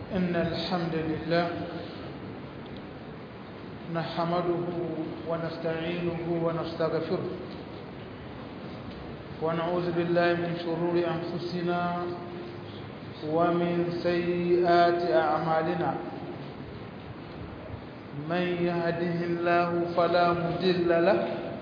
إن الحمد لله نحمده ونستعينه ونستغفره ونعوذ بالله من شرور أنفسنا ومن سيئات أعمالنا من يهده الله فلا مضل له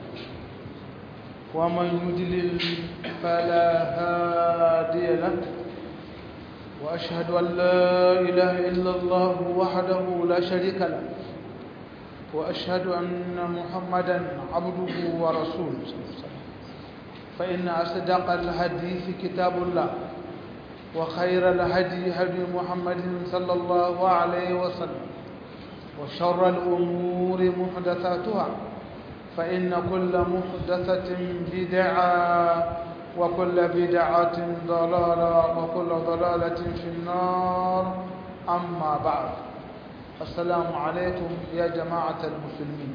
ومن يضلل فلا هادي له وأشهد أن لا إله إلا الله وحده لا شريك له وأشهد أن محمدا عبده ورسوله فإن أصدق الحديث كتاب الله وخير الهدي هدي محمد صلى الله عليه وسلم وشر الأمور محدثاتها فإن كل محدثة بدعة وكل بدعة ضلالة وكل ضلالة في النار أما بعد السلام عليكم يا جماعة المسلمين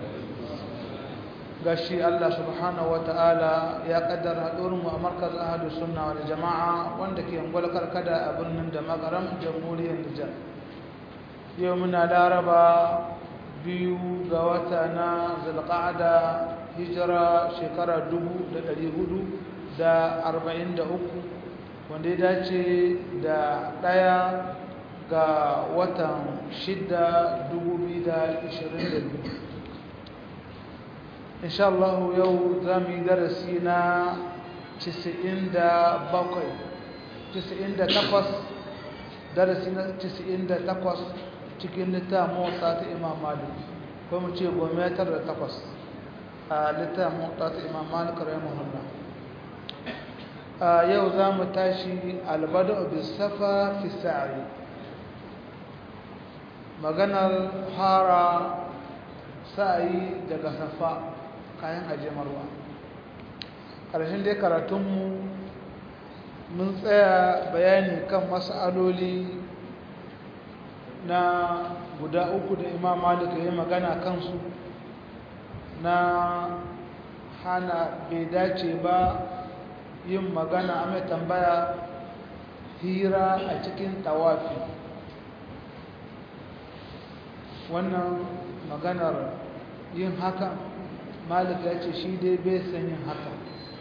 gashi Allah subhanahu wataala ya kaddara haɗuwar mu a markaz ahadu sunna wal jama'a wanda ke ungwal karkada a birnin da magaram jamhuriyar Nijar yau muna laraba biyu ga wata na zulqa'ada hijira shekara dubu da ɗari hudu da arba'in da uku wanda ya dace da ɗaya ga watan shida dubu biyu da ishirin da biyu insha Allah yau za mu yi darasi na casa'in da bakwai casa'in da takwas darasi na casa'in da takwas cikin littafin motsa ta imam malik ko mu ce gometar da takwas a littafin motsa ta imam malik rahimahullah yau za mu tashi albada bisafa fi sa'i maganar fara sa'ayi daga safa kayan ajiyamarwa ƙarshen dai karatunmu mun tsaya bayani kan mas'aloli na guda uku da imam malik ya magana kansu na hana bai dace ba yin magana a mai tambaya hira a cikin tawafi wannan maganar yin haka malik ya ce shi dai bai san yin haka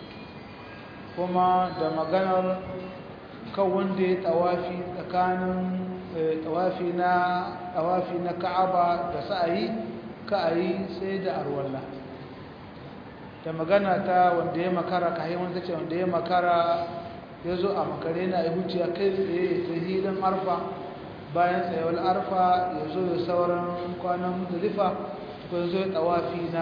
kuma da maganar kan wanda ya tawafi tsakanin tawafi na tawafi na ka'aba da sa'ayi ka'ayi sai da arwalla da magana ta wanda ya makara ka haiwan ta ce wanda ya makara ya zo a makare na ya huce kai tsaye ta hilin arfa bayan tsayawar arfa ya zo ya sauran kwanan mutulifa ko ya zo ya tawafi na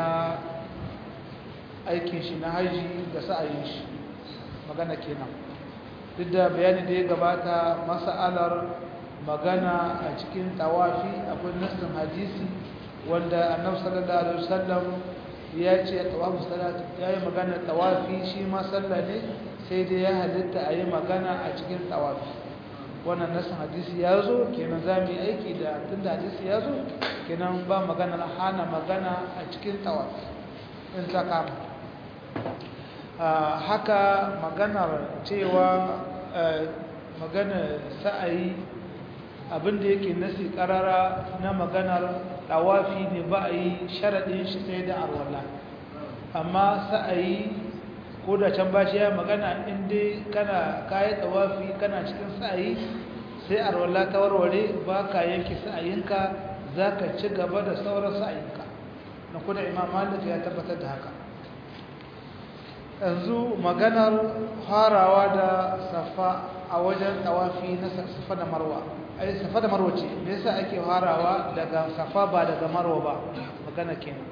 aikin shi na haji da sa'ayin shi magana kenan duk da bayani da ya gabata masa'alar magana a cikin tawafi akwai nassin hadisi wanda annabi sallallahu alaihi wasallam ya ce tawafu salat ya yi magana tawafi shi ma sallah ne sai dai ya halitta a yi magana a cikin tawafi wannan nassin hadisi ya zo kenan za mu yi aiki da tunda hadisi ya zo kenan ba magana hana magana a cikin tawafi in ta kama haka maganar cewa magana sa'ayi abinda yake nasi karara na maganar tawafi ne ba a yi sharaɗin shi sai da arwala amma sa'ayi ko da can ba shi ya magana inda kana kayi tawafi kana cikin sa'ayi sai arwala ta warware ba ka yanke sa'ayinka za ka ci gaba da sauran sa'ayinka na kuda imam malik ya tabbatar da haka yanzu maganar farawa da safa a wajen tawafi na safa da marwa ai safa da marwa ce me yasa ake farawa daga safa ba daga marwa ba magana kenan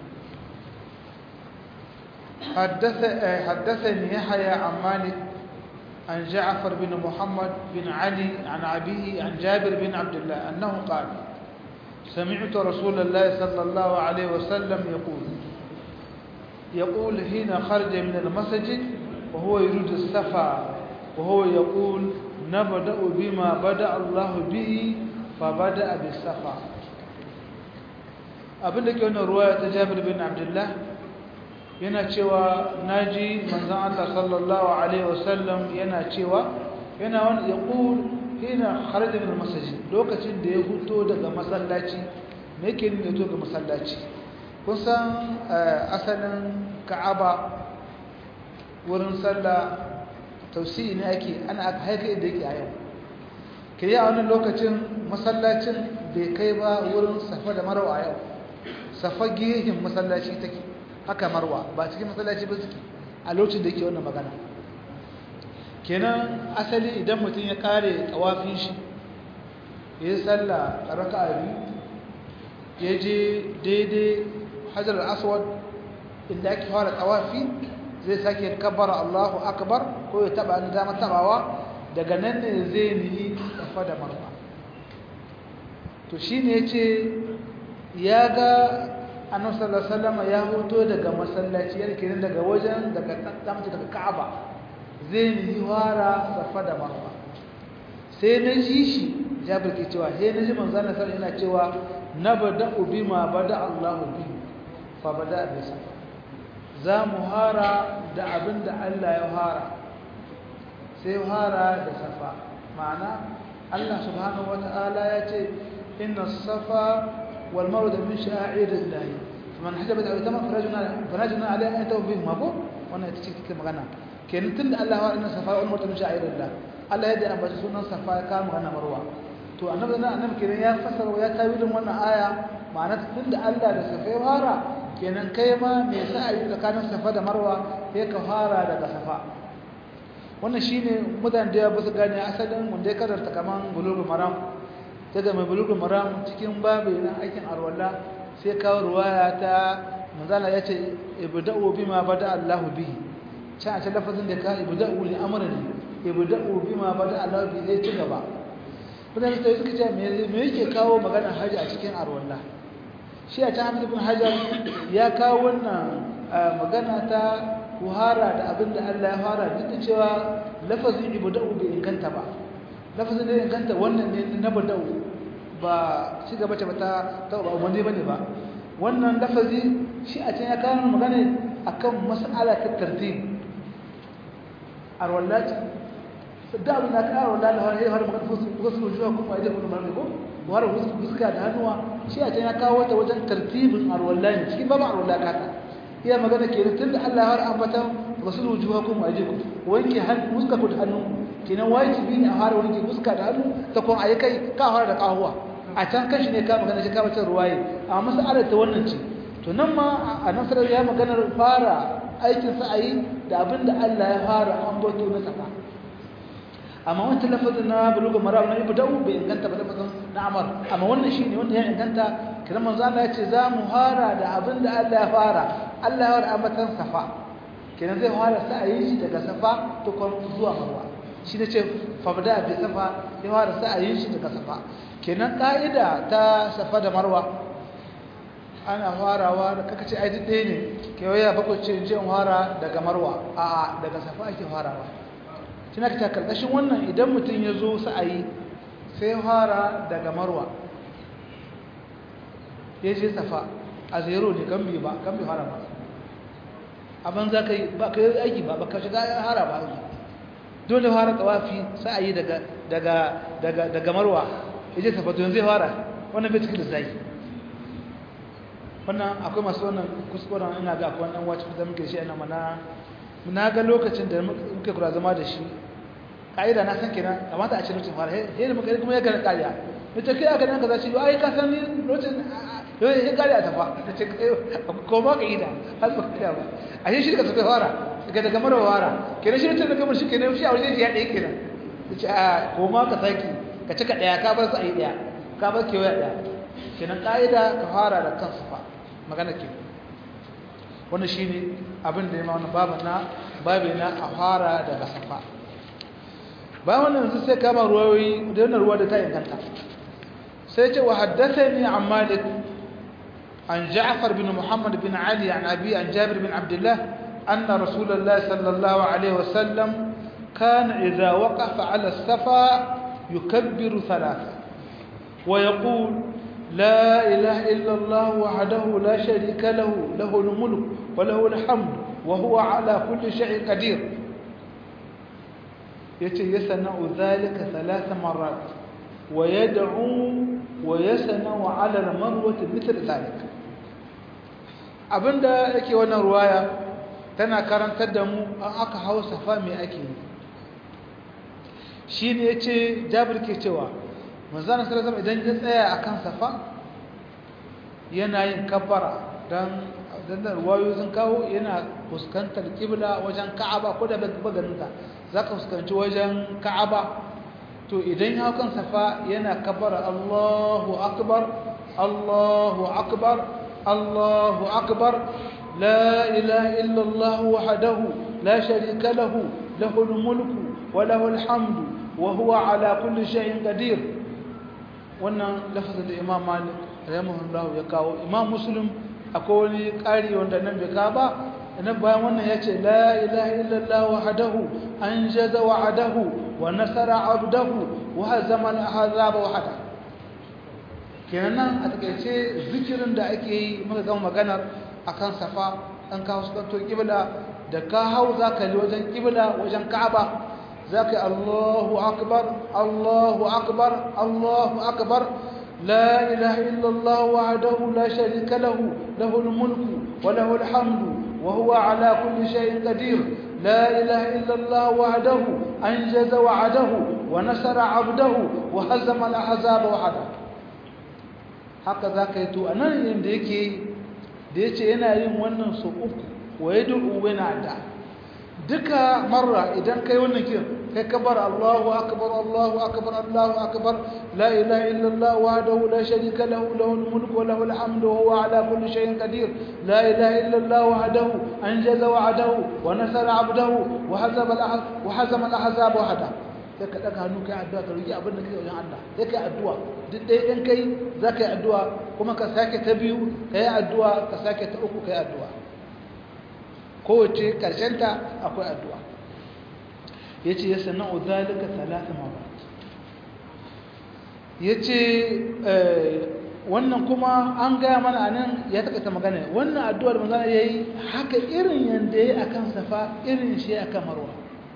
حدثني يحيى عن مالك عن جعفر بن محمد بن علي عن أبيه عن جابر بن عبد الله أنه قال سمعت رسول الله صلى الله عليه وسلم يقول يقول حين خرج من المسجد وهو يريد السفا وهو يقول نبدأ بما بدأ الله به فبدأ بالسفا abin da ke wannan ruwaya ta Jabir bin Abdullah yana cewa naji manzon Allah sallallahu alaihi wasallam yana cewa yana wani yaqul hina kharaja min masajid lokacin da ya huto daga masallaci me yake nuna to ga masallaci kun san asalin Ka'aba wurin sallah tausiyi ne ake ana aka haika inda yake a yau kiriya a wannan lokacin masallacin bai kai ba wurin safa da marwa a yau safa gihin masallaci take haka marwa ba cikin masallaci ba suke a lokacin da yake wannan magana kenan asali idan mutum ya kare tawafin shi ya yi sallah a raka a biyu ya je daidai hajar aswad inda ake fara tawafi zai sake kabbara allahu akbar ko ya taba an dama tabawa daga nan ne zai nihi safa da marwa to shi ne ce ya ga annabi sallallahu alaihi wasallam ya hoto daga masallaci yana kiran daga wajen daga tsamta daga Ka'aba zai nihi wara safa da marwa sai na ji shi Jabir ke cewa sai na ji manzo Allah sallallahu yana cewa nabda'u bima bada Allahu bi fa bada bi safa za mu hara da abinda Allah ya hara sai hara da safa ma'ana Allah subhanahu wata'ala ya ce inna safa wal marwa min sha'irillah faman hajabat aw tamam farajuna farajuna alaiha an tawbi ma ko wannan ita ce take magana kenan tunda Allah ya inna safa wal marwa min sha'irillah Allah ya da ambaci sunan safa ya kama magana marwa to annabi nan annabi kenan ya fasara ya tawilin wannan aya ma'ana tunda Allah da safa ya fara kenan kai ma me yasa a yi tsakanin safa da marwa sai ka fara daga safa wannan shine mutane da ba su gane asalin wanda ya karanta kaman bulugul maram daga mai bulugul maram cikin babu na aikin arwalla sai kawo ruwaya ta manzala ya ce ibda'u bima bada Allahu bihi can a ce lafazin da ka ibda'u li amrin ibda'u bima bada Allahu bihi zai ci gaba mutane sai suka ce me yake kawo magana haji a cikin arwalla shi a can Hamid ibn Hajar ya kawo wannan magana ta kuhara da abin da Allah ya fara duk da cewa lafazin ibda'u bai inganta ba lafazin da inganta wannan ne na bada'u ba shi gaba ce ta ta ba wani bane ba wannan lafazi shi a can ya kawo magana akan mas'ala ta tartib arwallati da abin da ka arwallati har har magana fusu fusu juwa kuma idan kuma marko war fusu fuska da hannuwa shi a can ya kawo ta wajen tartibin arwallati cikin babu arwallati haka iya magana ke tun da Allah har ambata rasul wujuhakum wa ajikum wanke hannu fuska ku da hannu kenan wajibi ne a fara wanke fuska da hannu ta kuma ayi kai ka fara da kahuwa a can kashi ne ka magana shi ka bacin ruwaye amma mas'alar ta wannan ce to nan ma a nasarar ya maganar fara aikin sa ayi da abin da Allah ya fara ambato na safa amma wancan lafazin na buluga marawa na ibda'u bai inganta ba lafazin na amar amma wannan shine wanda ya inganta kiran manzo Allah ya ce za mu fara da abin da Allah ya fara Allah ya fara ambatan safa kenan zai fara sa ayi shi daga safa to kuma zuwa marwa shi ne ce fabda bi safa ya fara sa ayi shi daga safa kenan ka'ida ta safa da marwa ana farawa da kaka ce ai duk ɗaya ne kewaya bakwai ce in fara daga marwa a'a daga safa ake farawa tana ta karkashin wannan idan mutum ya zo sa'ayi sai fara daga marwa ya je safa a zero ne kan bi ba kan bi fara ba abin za ka yi ba ka yi aiki ba ba ka shiga hara ba aiki dole fara tawafi sa'ayi daga daga daga daga marwa ya je safa to yanzu ya fara wannan bai cikin lissafi wannan akwai masu wannan kuskuren ina ga akwai wannan wacce da muke shi ina mana na ga lokacin da muke kura zama da shi ƙa'ida na san kenan kamata a ce lokacin fara he da muka kuma ya gana ƙariya da ta kai aka nan ka zaci ai ka san ni lokacin yau ya ƙari a tafa da ce ko ma ka yi da har ba ka ba a shi shi ka tafi fara daga daga mara fara kenan shi lokacin da kamar shi kenan shi a wajen ya ɗaya kenan ta ce a ko ma ka saki ka cika ɗaya ka bar su a yi ɗaya ka bar kewaya ɗaya kenan ƙa'ida ka fara da kansu fa magana kenan wannan shine abin da ya ma wannan babu na babu na a fara daga safa bayan wannan yanzu sai kama ruwayoyi da wannan ruwa da ta inganta sai ce wa haddathani an malik an ja'far bin muhammad bin ali an abi an jabir bin abdullah anna rasulullah sallallahu alaihi wasallam كان إذا وقف على الصفا يكبر ثلاثة ويقول لا إله إلا الله وحده لا شريك له له الملك وله الحمد وهو على كل شيء قدير yace yasna'u dhalika thalath marrat wa yad'u wa yasna'u 'ala al-marwati mithl dhalik abinda yake wannan ruwaya tana karantar da mu an aka hawo safa me ake yi shine yace Jabir ke cewa manzon sallallahu alaihi idan ya tsaya akan safa yana yin kabbara dan dan ruwayo sun kawo yana fuskantar kibla wajen Ka'aba ko da baganinta zaka fuskanci wajen Ka'aba to idan ya kan safa yana kabbara Allahu akbar Allahu akbar Allahu akbar la ilaha illa Allah wahdahu la sharika lahu lahul mulku wa lahul hamdu wa huwa ala kulli shay'in qadir wannan lafazin da Imam Malik rahimahullahu ya kawo Imam Muslim akwai wani ƙari wanda nan bai ka ba nan bayan wannan ya ce la ilaha illallah wahdahu anjaza wa'adahu wa nasara abdahu wa hazama al-ahzaba wahda kenan nan a takeice zikirin da ake yi muka gama maganar akan safa an kawo su kanto kibla da ka hau zaka li wajen kibla wajen ka'aba zaka Allahu akbar Allahu akbar Allahu akbar لا إله إلا الله وحده لا شريك له له الملك وله الحمد وهو على كل شيء قدير لا إله إلا الله وحده أنجز وعده ونصر عبده وهزم الأحزاب وحده هكذا كيتو أنا ينديكي ديتي أنا يوم ونن سوء ويدعو وينعدا duka marra idan kai wannan kin kai kabar Allahu akbar Allahu akbar Allahu akbar la ilaha illa Allah wahdahu la sharika lahu lahul mulku wa lahul hamdu wa huwa ala kulli shay'in qadir la ilaha illa Allah wahdahu anjaza wa'dahu wa nasara 'abdahu wa hazama wa hazama al-ahzab wahda sai ka daga hannu kai addu'a ka roki abin da kake wajen Allah sai kai addu'a duk dai in kai zaka yi addu'a kuma ka sake ta biyu kai addu'a ka sake ta uku kai addu'a kowace ta akwai addu'a ya ce ya sana'u zalika talata mabat ya ce wannan kuma an gaya mana a nan ya taƙaita magana wannan addu'ar magana ya yi haka irin yadda ya yi a kan safa irin shi a kan marwa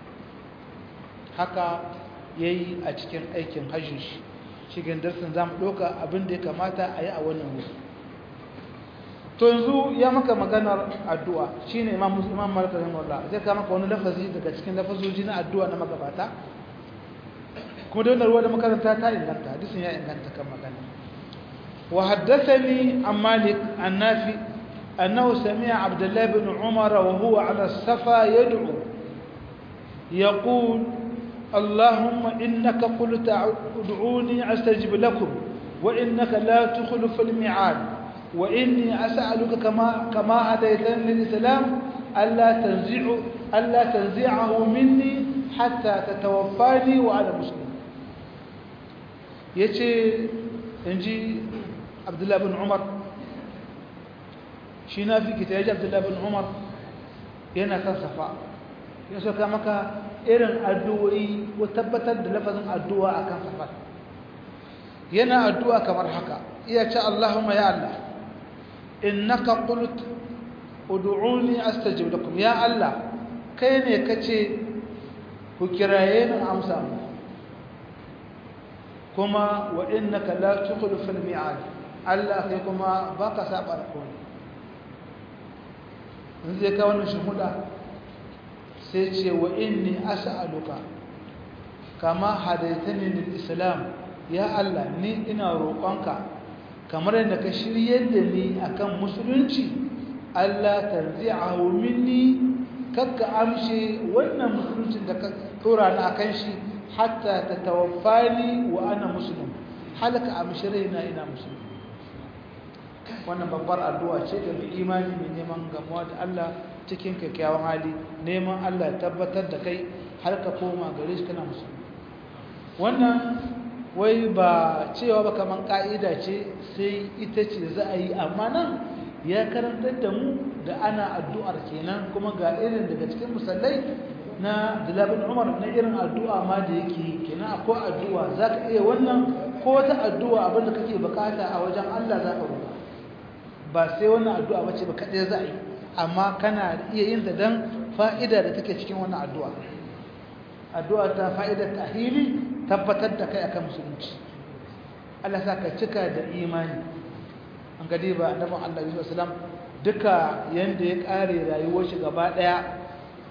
haka ya yi a cikin aikin hajji shi cikin darsin za mu ɗauka abin da ya kamata a yi a wannan wuri to yanzu ya maka maganar addu'a shine imam muslim imam malik rahimahullah zai ka maka wani lafazi daga cikin lafazoji na addu'a na magabata kuma da wannan ruwa da makaranta ta inganta hadisin ya inganta kan magana wa haddathani an malik an nafi annahu sami'a abdullah ibn umar wa huwa ala safa yad'u yaqul اللهم إنك قلت ادعوني أستجب لكم وإنك لا تخلف الميعاد وإني أسألك كما كما هديتني للإسلام ألا تنزع ألا تنزعه مني حتى تتوفاني وأنا مسلم يجي إنجي عبد الله بن عمر شينا في كتاب عبد الله بن عمر yana kan safa ya saka maka irin addu'o'i ko tabbatar da lafazin addu'a akan safa yana addu'a kamar haka iya ce Allahumma ya Allah innaka qult ud'uni astajib lakum ya Allah kai ne kace ku kiraye ni amsa mu kuma wa innaka la tukhlifu al-mi'ad Allah kai kuma baka saba alƙawari in zai ka wannan shuhuda sai ce wa inni as'aluka kama hadaitani lil islam ya Allah ni ina roƙonka kamar yadda ka shiryar da ni akan musulunci Allah tarzi'ahu minni kakka amshe wannan musuluncin da ka tura ni akan shi hatta tatawaffani wa ana muslim halaka amshe raina ina muslim wannan babbar addu'a ce ga mai imani mai neman gamuwa da Allah cikin kyakkyawan hali neman Allah ya tabbatar da kai har ka koma gare shi kana musulmi wannan wai ba cewa ba kaman ka'ida ce sai ita ce za a yi amma nan ya karantar da mu da ana addu'ar kenan kuma ga irin daga cikin musallai na Abdullahi Umar na irin addu'a ma da yake kenan akwai addu'a zaka iya wannan ko wata addu'a abinda kake bukata a wajen Allah za ka roƙa ba sai wannan addu'a bace ba kadai za a yi amma kana iya yin ta dan fa'ida da take cikin wannan addu'a addu'a ta fa'idar tahili tabbatar da kai akan musulunci Allah sa ka cika da imani an gadi ba annabin Allah Yusuf salam duka yanda ya kare rayuwar shi gaba daya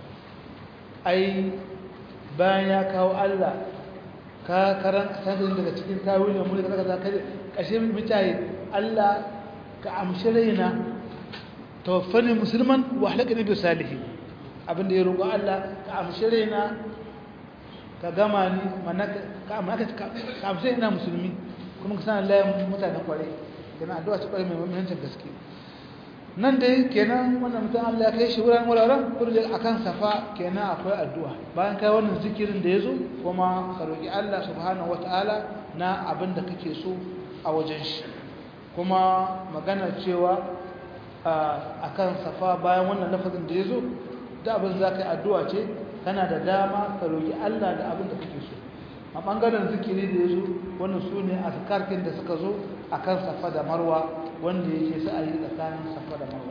ai bayan ya kawo Allah ka karan sanin daga cikin tawilin mulki kaza kaza kai kashe mutaye Allah ka amshi raina tawaffani musulman wa halakani bi salihin abinda ya roƙo Allah ka amshi raina ka gama ni mana ka amshi ina musulmi kuma ka sanar layan mutanen kwarai kenan addu'a ce kwarai mai muhimmancin gaske nan dai kenan wannan mutum Allah ya kai shi wurin wuraren kurje akan safa kenan akwai addu'a bayan kai wannan zikirin da yazo kuma ka roki Allah subhanahu wataala na abin da kake so a wajen shi kuma magana cewa akan safa bayan wannan lafazin da yazo da abin za ka yi addu'a ce kana da dama ka roki Allah da abin da kake so a ɓangaren zikiri da ya zo wannan su ne a karkin da suka zo a kan safa da marwa wanda yake sa a yi tsakanin safa da marwa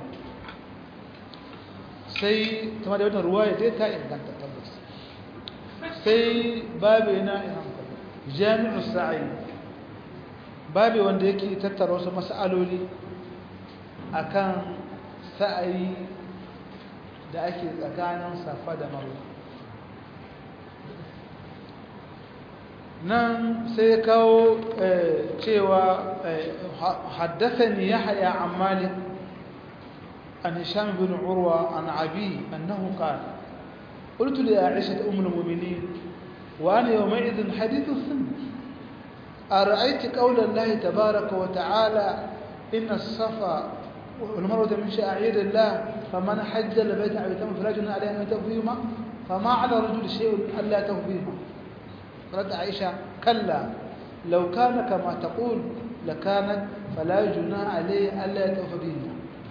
sai kuma da wannan ruwa ya dai ta inganta tabbas sai babu yana jami'u sa'i babu wanda yake tattara wasu mas'aloli akan sa'ayi da ake tsakanin safa da marwa nan sai kawo cewa haddathani yahya an malik an hisham bin urwa an abi annahu qala قلت لعائشة أم المؤمنين وأنا يومئذ حديث السن أرأيت قول الله تبارك وتعالى إن الصفا والمروة من شعائر الله فمن حج البيت أو يتم فلا جناح عليه أن يتوف فيهما فما على الرجل شيء ألا يتوف فيهما قالت عائشة كلا لو كان كما تقول لكانت فلا جناح عليه ألا يتوف بهما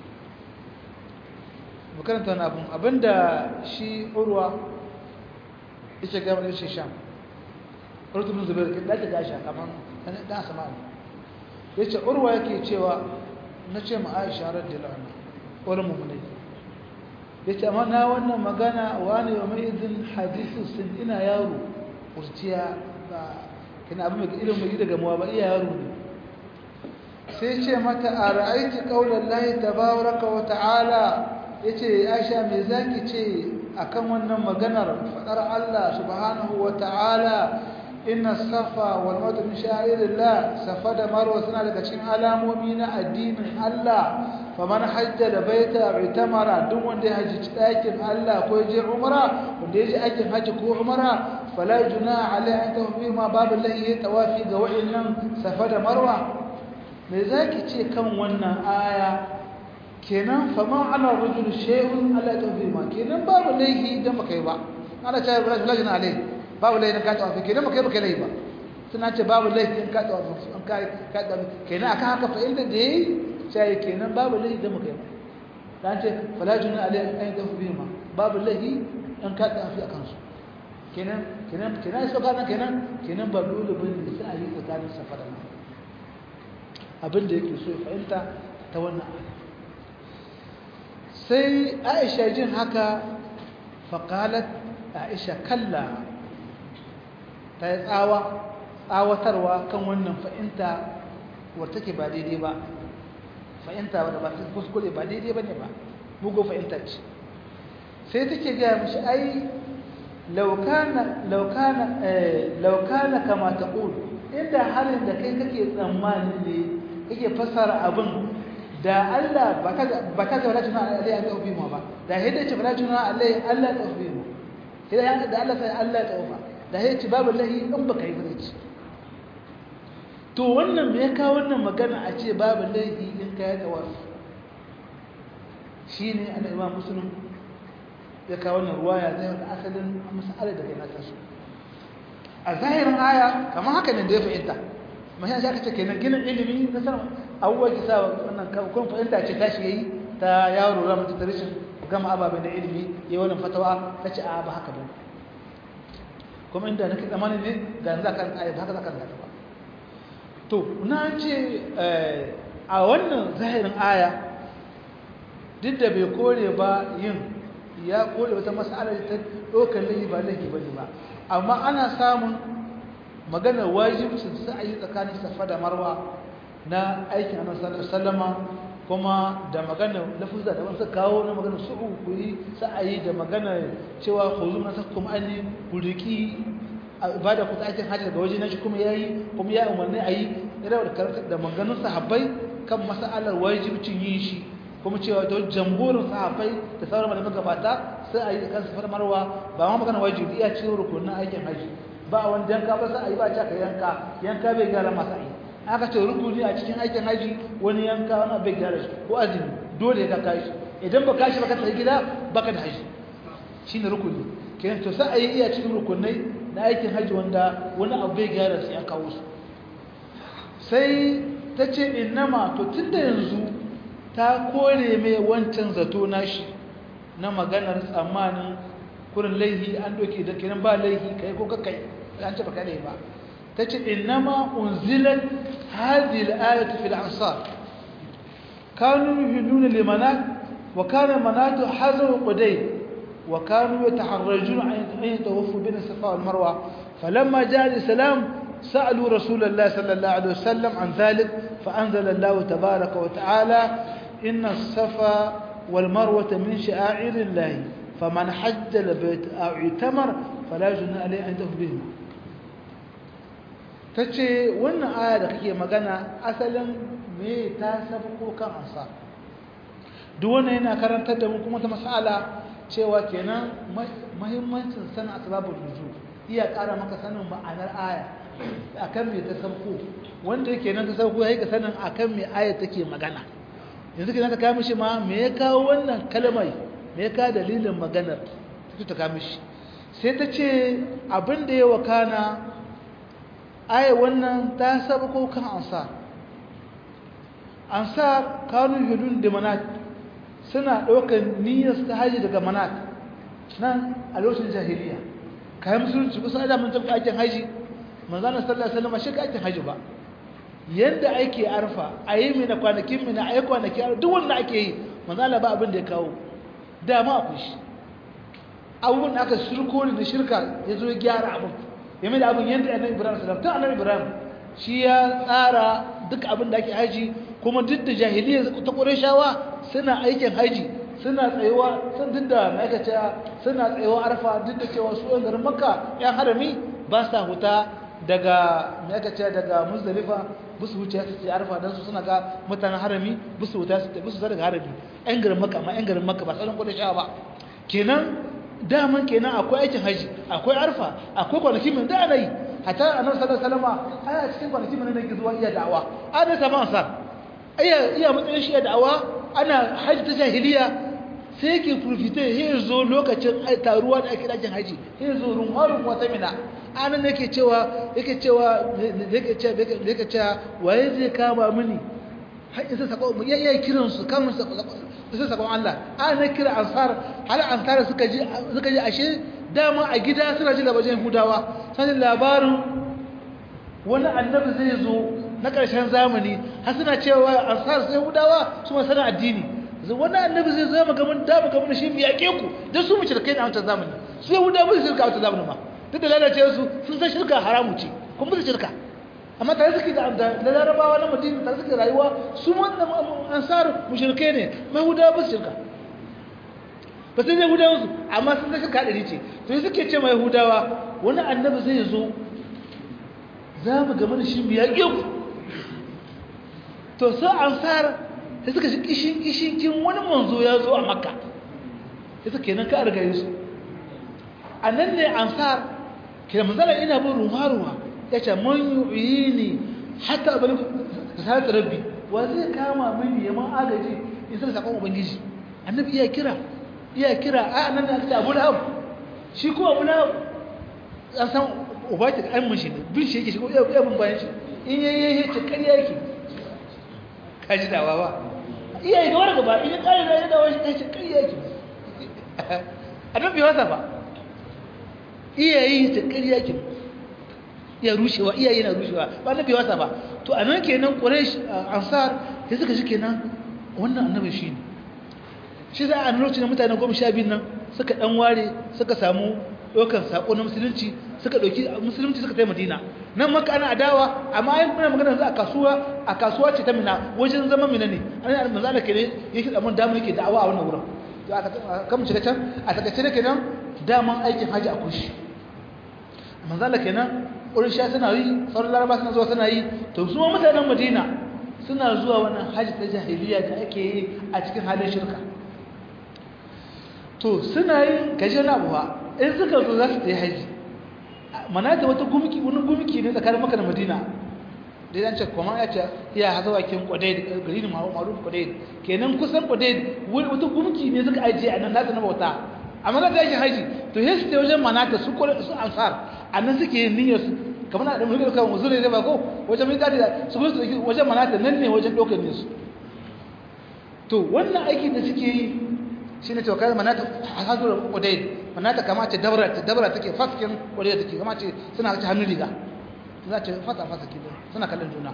makaranta wani abin abinda shi urwa ita gama da shi sham urtubin zubair da ta gasha kamar dan sama ya ce urwa yake cewa na ce ma aisha radiyallahu anha wani mummunai ya ce amma na wannan magana wani yau mai izin hadisu sun ina yaro kurciya ba kina abin mai irin mai daga muwa ba iya yaro ne sai ce mata a ra'aiti kaular lahi tabaraka wa ta'ala ya ce aisha mai zaki ce akan wannan maganar faɗar Allah subhanahu wa ta'ala inna safa wal marwa min sha'irillah safa da marwa suna daga cikin alamomi na addinin Allah faman hajja da baita itamara duk wanda ya haji ɗakin Allah ko ya je umra wanda ya je aikin haji ko umra fala junaha alai an tafi ma babu lahi tawafi ga wa'annan safa da marwa me zaki ce kan wannan aya kenan fama ala rajul shay'un ala tafi ma kenan babu lahi da makai ba ana cewa rajul alai babu laifin ka tawafi kenan baka yi baka laifi ba suna ce babu laifin ka tawafi an ka ka tawafi kenan aka haka fa inda da yayi sai kenan babu laifi da muka yi dan ce fala juna alai an tawafi ma babu laifi an ka tawafi akan su kenan kenan kenan sai ka kenan kenan ba dole bane sai a yi tsakanin safa da abin da yake so ya fahimta ta wannan aya sai Aisha jin haka faqalat Aisha kalla ta yi tsawa tsawatarwa kan wannan fa'inta wadda take ba daidai ba fa'inta wadda ba ta kuskure ba daidai ba ne ba mugu fa'inta ce sai take gaya mashi ai laukana kama ta ƙulu inda halin da kai kake tsammani ne kake fasara abin da Allah ba ta ga wala juna alai an taufi ma ba da hidda ce wala juna alai Allah ya taufi ma sai da Allah sai Allah ya taufa da ya ci babu lahi in ba ka yi ba ci to wannan me ya kawo wannan magana a ce babu lahi in ka yi tawafi shi ne ana imam musulun ya kawo wannan ruwaya zai wata asalin masala da kai na taso a zahirin aya kamar haka ne da ya fahimta mashi shi aka ce kenan ginin ilimi na sanar abubuwa ki sa wannan kun fahimta ce tashi yayi ta yaro ramar ta rashin gama ababen da ilimi ya wannan fatawa ta ce a ba haka ba kuma inda nake tsammanin ne ga yanzu akan ayat haka zaka ga ba to na ce a wannan zahirin aya duk da bai kore ba yin ya kore wata mas'ala ta dokar lahi ba lahi bane ba amma ana samun maganar wajibcin sa'ayi tsakanin safa da marwa na aikin annabi sallallahu alaihi wasallama kuma da magana lafuzza da wasu kawo na magana su'u ku yi sa'ayi da magana cewa khuzu na sakum anni ku riki ibada ku ta aikin hajji daga waje na shi kuma yayi kuma ya umarni ayi ira da karanta da maganganun sahabbai kan mas'alar wajibcin yin shi kuma cewa to jamhurin sahabbai da sauran malaman gabata sai ayi kan safar marwa ba ma magana wajibi iya cikin rukunin aikin hajji ba wanda yanka ba sai ayi ba ta ka yanka yanka bai gara masa ayi aka ce rukuni a cikin aikin haji wani yanka wani bai gyara shi ko azumi dole ka kai shi idan ba kashi ba ka tsaye gida baka da haji shine rukuni kenan to sai ayi iya cikin rukunai na aikin haji wanda wani abu bai gyara sai an kawo su sai ta ce innama to tunda yanzu ta kore mai wancan zato nashi na maganar tsammanin kurin laihi an doke da kenan ba laihi kai ko kakai an ce ba kai ba تجد إنما أنزلت هذه الآية في الأنصار كانوا يهلون لمنات وكان منات حزر قديم وكانوا يتحرجون أن يتوفوا بين الصفا والمروة فلما جاء الإسلام سألوا رسول الله صلى الله عليه وسلم عن ذلك فأنزل الله تبارك وتعالى إن الصفا والمروة من شعائر الله فمن حج البيت أو اعتمر فلا جنى عليه أن يتوف بهما ta ce wannan aya da kake magana asalin me ta sabko kan ansa duk wannan yana karantar da mu kuma ta masala cewa kenan mahimmancin sanin asbabul nuzul iya ƙara maka sanin ma'anar aya akan me ta sabko wanda yake nan ta sabko yayi ka sanin akan me aya take magana yanzu kenan ka kawo mishi ma me ya kawo wannan kalmai me ya kawo dalilin maganar ta kawo mishi sai ta ce abin da ya wakana aya wannan ta saba ko kan ansar ansar kanu hudun da manat suna ɗaukar niyyar ta haji daga manat nan a lokacin jahiliya kayan musulunci kusa da mun tafi aikin haji manzana sallallahu alaihi wasallam shi ka aikin haji ba yanda ake arfa a yi mina kwanakin mina a yi kwanaki duk wanda ake yi manzana ba abin da ya kawo dama akwai shi abubuwan da aka shirko da shirka ya zo ya gyara abin game da abin yadda annabi ibrahim sallam ta annabi ibrahim shi ya tsara duk abin da ake haji kuma duk da jahiliya ta qurayshawa suna aikin haji suna tsayuwa sun duk da ma'aikata suna tsayuwa arfa duk da cewa su yan garin makka yan harami ba sa huta daga ma'aikata daga muzdalifa busu wuce su ce arfa dan su suna ga mutanen harami busu wuta su busu daga harami yan garin makka amma yan garin makka ba sauran qurayshawa ba kenan daman kenan akwai aikin haji akwai arfa akwai kwanaki min da ana yi hatta annabi sallallahu alaihi wasallam ana cikin kwanaki min da ke zuwa iya da'awa ana sama ansar iya iya matsayin shi da'awa ana haji ta jahiliya sai yake profite ya zo lokacin taruwa da ake dakin haji ya zo rumharun wata mina anan yake cewa yake cewa yake cewa yake cewa waye zai kama mini har isa sako mu iya kiran su kamun sai sakon Allah ana kira ansar hal ansar suka ji suka ji ashe dama a gida suna ji labarin hudawa sai labarin wani annabi zai zo na ƙarshen zamani har suna cewa ansar sai hudawa su ma sana addini wani annabi zai zo maka mun da maka mun shi mu yake ku dan su mu shirkai na wancan zamani su hudawa su shirka a wancan zamani ma duk da lalacewa su sun san shirka haramu ce kuma su shirka amma tare suke da da larabawa na madina tare suke rayuwa su wannan ansar mushrike ne mai hudawa ba su shirka ba sai dai hudawa su amma sun da shirka ɗari ce to yi suke ce mai hudawa wani annabi zai zo za mu gama da shi mu yaƙe ku to sai ansar sai suka shi kishin kishin kin wani manzo ya zo a makka sai suka kenan ka riga su a nan ne ansar kira manzala ina bin ruwa-ruwa ya ce man yi ne hata abin da sa rabbi wa zai kama mini ya man agaji in sai sakon ubangiji annabi iya kira iya kira a nan da aka ce abu lahab shi ko abu lahab an san uba ta an mun shi ne bin shi yake shi ko iya bin bayan shi in yayi yayi ce ƙarya yake kaji dawa ba iya yi gaba gaba in ya ƙare da ya dawo shi ce ƙarya yake annabi wasa ba iya yi ta ƙarya yake iya rushewa iyaye na rushewa ba annabi wasa ba to a nan kenan quraish ansar sai suka shi kenan wannan annabi shi ne shi za a lokacin da mutane goma sha biyu nan suka dan ware suka samu ɗaukar saƙo na musulunci suka dauki musulunci suka tai madina nan maka ana adawa amma ai muna magana yanzu a kasuwa a kasuwa ce ta mina wajen zaman mina ne an manzo Allah kenan yake da mun dama yake da'awa a wannan wurin to aka kam shiga can a takaice ne kenan daman aikin haji a kushi manzo Allah kenan wurin sha suna yi sauran laraba suna zuwa suna yi to su ma mutanen madina suna zuwa wannan haji ta jahiliya da ake yi a cikin halin shirka to suna yin gaje na abuwa in suka zo za su ta yi haji manata wata gumki wani gumki ne tsakanin maka da madina da ya ce kuma ya ce ya haza wakin kwadai gari ne maruf kwadai kenan kusan kwadai wata gumki ne suka ajiye a nan nata na bauta amma za ta yi haji to ya su ta wajen manata su kwarai su ansar a nan suke yin niyyar su kamar na da mulkin kan wasu ne ba ko wajen mai gadi da su gudu wajen manata nan ne wajen ɗaukar ne su to wannan aiki da suke yi shi ne cewa kai manata hazurar kwadai manata kama ce dabara ta dabara take faskin kwadai take kama ce suna ta hannun riga za ce fasa fasa ke suna kallon juna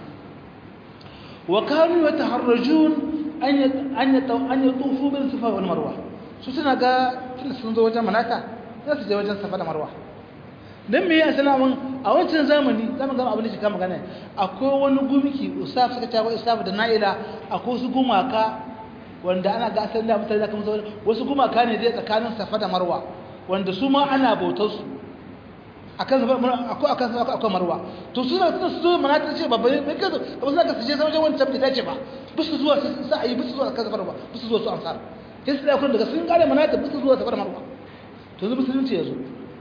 wa kanu yataharrajun an an an yatufu bil safa wal marwa su suna ga tunda sun zo wajen manata za su je wajen safa da marwa dan me ya salamun a wancan zamani zamu ga abin da shi kama magana akwai wani gumiki usaf suka ce wai usaf da naila akwai su gumaka wanda ana ga asalin da mutane da kuma wasu gumaka ne dai tsakanin safa da marwa wanda su ma ana bautar su akan safa akwai akan safa akwai marwa to suna suna su zo mana ta ce babba bai kazo ba su ka suje wajen wancan bai dace ba bisu zuwa sa ayi bisu zuwa kan safa marwa bisu zuwa su ansar sai su da kun daga sun kare mana ta bisu zuwa safa marwa to yanzu musulunci yazo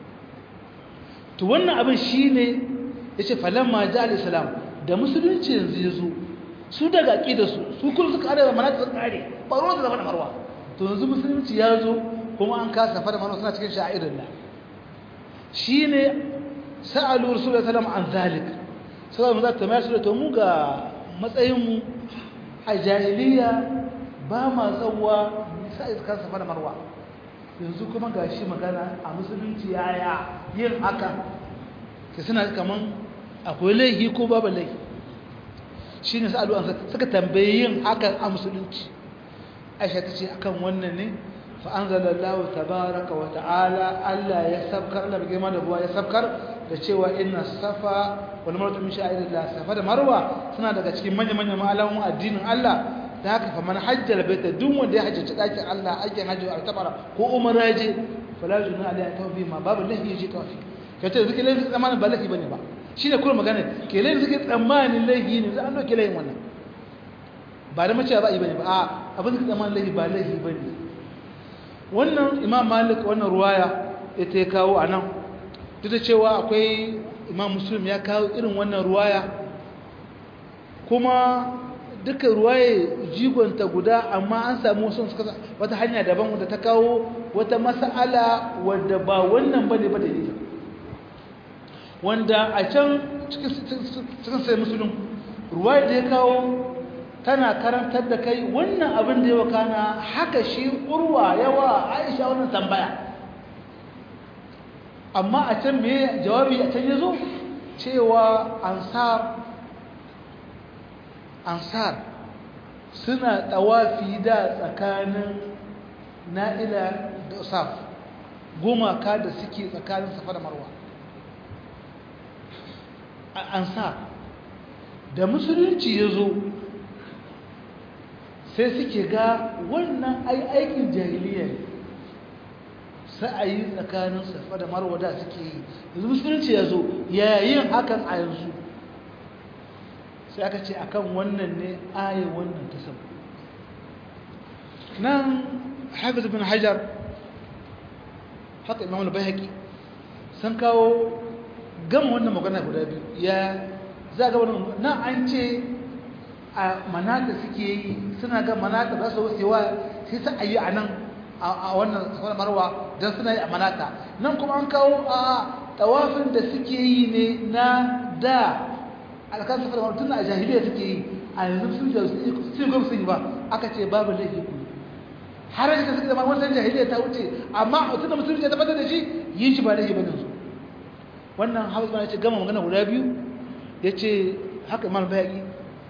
to wannan abin shine yace falamma ja al-islam da musulunci yanzu yazo su daga aqida su su kullu suka kare mana ta kare ba ruwa da safa marwa to yanzu musulunci yazo kuma an kasa safa marwa suna cikin sha'irin Allah shine sa'alu rasulullahi sallallahu an zalik sai mu zata mai su to mu ga matsayin mu a jahiliya ba ma tsawa sai kan safa da marwa yanzu kuma gashi magana a musulunci yaya yin haka sai suna kaman akwai laifi ko babu laifi shine sa'alu an suka tambaye yin haka a musulunci Aisha tace akan wannan ne فأنزل الله تبارك وتعالى ألا يسبكر ألا بجمع دبوا يسبكر لشيء إن الصفا والمروة من شعائر الله صفا مروة سنة daga cikin manyan manyan malamun addinin Allah da haka fa man hajjal baita duk wanda ya hajjaci dakin Allah aikin hajji a tabara ko umara je fala juna alai tawfi ma babu lahi yaji tawfi kace zuke lahi tsammanin ba lahi bane ba shine kuma magana ke lahi zuke tsammanin lahi ne za an doke lahin wannan ba da mace ba yi bane ba a abin da tsammanin lahi ba lahi bane wannan imam malik wannan ruwaya ita ya kawo a nan duk da cewa akwai imam muslim ya kawo irin wannan ruwaya kuma duka ruwaye jigonta guda amma an samu wasu suka wata hanya daban wadda ta kawo wata mas'ala wadda ba wannan bane ba da ita wanda a can cikin sai musulun ruwaya da ya kawo tana karantar da kai wannan abin da ya wakana haka shi urwa yawa aisha wannan tambaya amma a can me jawabi a can yazo cewa ansar ansar suna tawafi da tsakanin na'ila da usaf gumaka da suke tsakanin safa da marwa ansar da musulunci ya zo sai suke ga wannan aikin jahiliya ne sa'ayi tsakanin safa da marwa da suke yi yanzu musulunci ya zo yayin hakan a yanzu sai aka ce akan wannan ne ayi wannan ta sabu nan hafiz bin hajar haka imam al-bayhaqi sun kawo gama wannan magana guda biyu ya za ga wannan nan an ce a manata suke yi suna ga manata za su wucewa sai su ayi a nan a wannan sauran marwa don suna yi a manata nan kuma an kawo a tawafin da suke yi ne na da alkan safar marwa tun a jahiliya suke yi a yanzu sun da su gwam sun yi ba aka ce babu laifi ku har yanzu suke zama wannan jahiliya ta wuce amma tun da musulunci ya tabbatar da shi yi shi ba laifi ba su wannan hausa ya ce gama magana guda biyu ya ce haka imam bayaki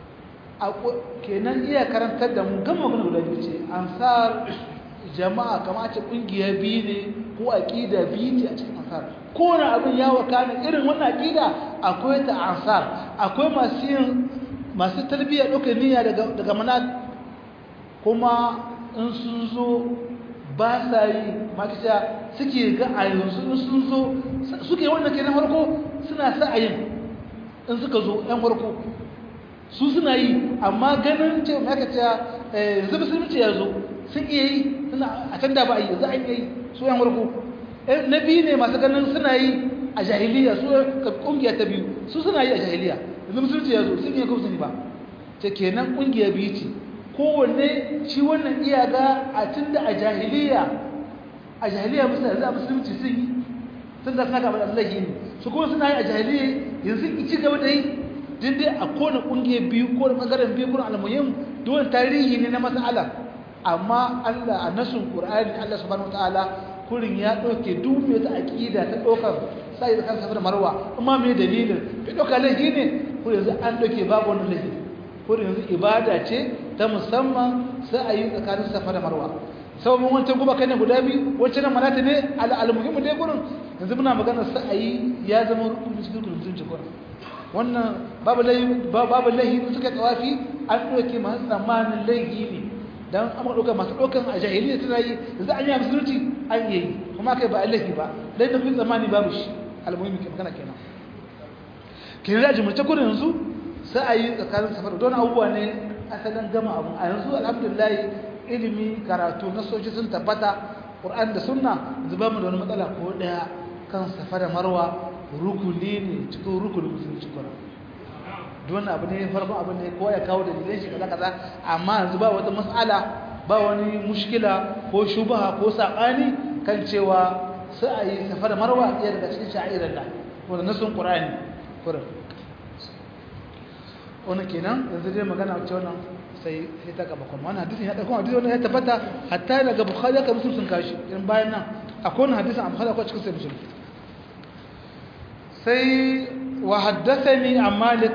kenan iya karantar da mu gama magana guda biyu ce ansar jama'a kama ce kungiya biyu ne ko aqida biyu ce a cikin ansar kowane abin ya wakana irin wannan aqida akwai ta ansar akwai masu yin masu tarbiyya ɗaukar niyya daga daga manat kuma in sun zo ba sa yi makisha suke ga a yanzu in sun zo suke wannan kenan farko suna sa a yin in suka zo yan farko su suna yi amma ganin ce mai aka ce yanzu musulunci ya zo sun iya yi suna a can da ba a yi za a yi su yan farko na biyu ne masu ganin suna yi a jahiliya su kungiya ta biyu su suna yi a jahiliya yanzu musulunci ya zo sun iya kuma ba ce kenan kungiya biyu ce kowanne shi wannan iya ga a tun da a jahiliya a jahiliya musulunci yanzu a musulunci sun yi sun ga suna gaba da Allah ne su kuma suna yi a jahiliya yanzu in ci gaba da yi din dai a kone kungiya biyu ko da bangaren biyu kuma almuhim dole tarihi ne na mas'ala amma Allah a nasun Qur'ani Allah subhanahu wataala kurin ya dauke duk mai ta aqida ta dokar sai da kansa da marwa amma me dalilin bai doka laifi ne ko yanzu an doke babu wani laifi ko yanzu ibada ce ta musamman sai a yi tsakanin safa da marwa sau mun wancan guba kai ne guda biyu wancan nan malata ne al-muhimmu dai gurin yanzu muna magana sai a yi ya zama rukuni cikin mutunci gurin wannan babu laifi babu laifi suka tsawafi an doke masu tsammanin laifi ne dan amma doka masu dokan a jahiliya tana yi yanzu an yi musulunci an yi kuma kai ba laifi ba dai da kun tsammani babu shi al-muhimmi ke magana kenan kenan da jimurce gurin yanzu sai a yi tsakanin safar don abubuwa ne asalin gama abu a yanzu alhamdulillah ilimi karatu na soji sun tabbata ƙur'an da sunna zuba mu da wani matsala ko ɗaya kan safa da marwa rukuni ne cikin rukunin musulunci kuma don abu ne farkon abu ne kowa ya kawo da dalilin shi kaza kaza amma yanzu ba wata mas'ala ba wani mushkila ko shubaha ko saɓani kan cewa sai a yi safa da marwa ɗaya daga cikin sha'irar da wanda nasun ƙur'ani kurin wani kenan yanzu dai magana wacce wannan sai sai ta gaba kuma wannan hadisin ya dauko hadisin wannan ya tabbata hatta daga bukhari aka musu sun kashi in bayan nan akwai wannan hadisin a bukhari akwai cikin sai muslim sai wa haddathani an malik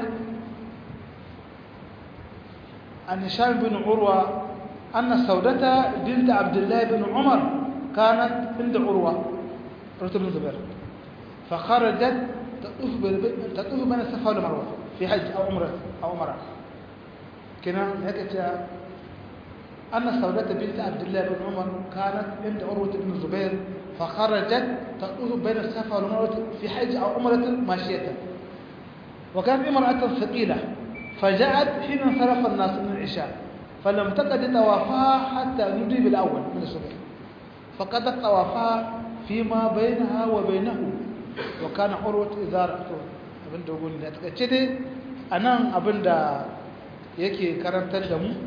an hisham bin urwa anna saudata bint abdullah bin umar كانت عند عروة عروة بن زبير فخرجت تطوف تطوف بين الصفا والمروة في حج أو عمرة أو عمرة كنا هيك أن سودة بنت عبد الله بن عمر كانت عند عروة بن الزبير فخرجت تطوف بين الصفا والمروة في حج أو عمرة ماشية وكانت امرأة ثقيلة فجاءت حين انصرف الناس من العشاء فلم تقد طوافها حتى نودي بالأول من الصبح فقدت طوافها فيما بينها وبينه وكان عروة إذا رأته abin da gudu da takaice dai a nan abin da yake karantar da mu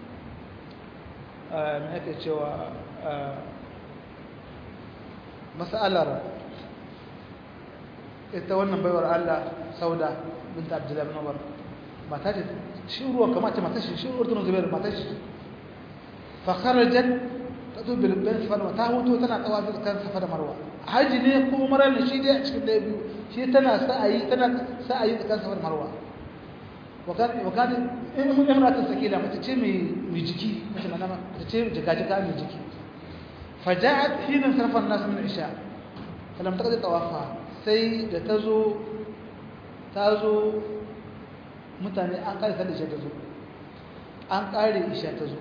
mai ake cewa matsalar ita wannan baiwar Allah sauda binta abdullahi bin umar mata ce shi ruwa kama ce mata shi shi ruwa tunan zubair mata shi fakarajen ta zo bilbin sifar ta hutu tana tsawa kan safa da marwa haji ne ko marar da shi dai a cikin ɗaya biyu shi tana sa'ayi tana sa'ayi tsakan safar marwa wakati in mun yamma ta sakila mace ce mai mai jiki mace na nama mace ce jika jika mai jiki faja'at hina sarfa an-nas min isha falam taqdi tawafa sai da tazo tazo mutane an kare sallar isha tazo an kare isha tazo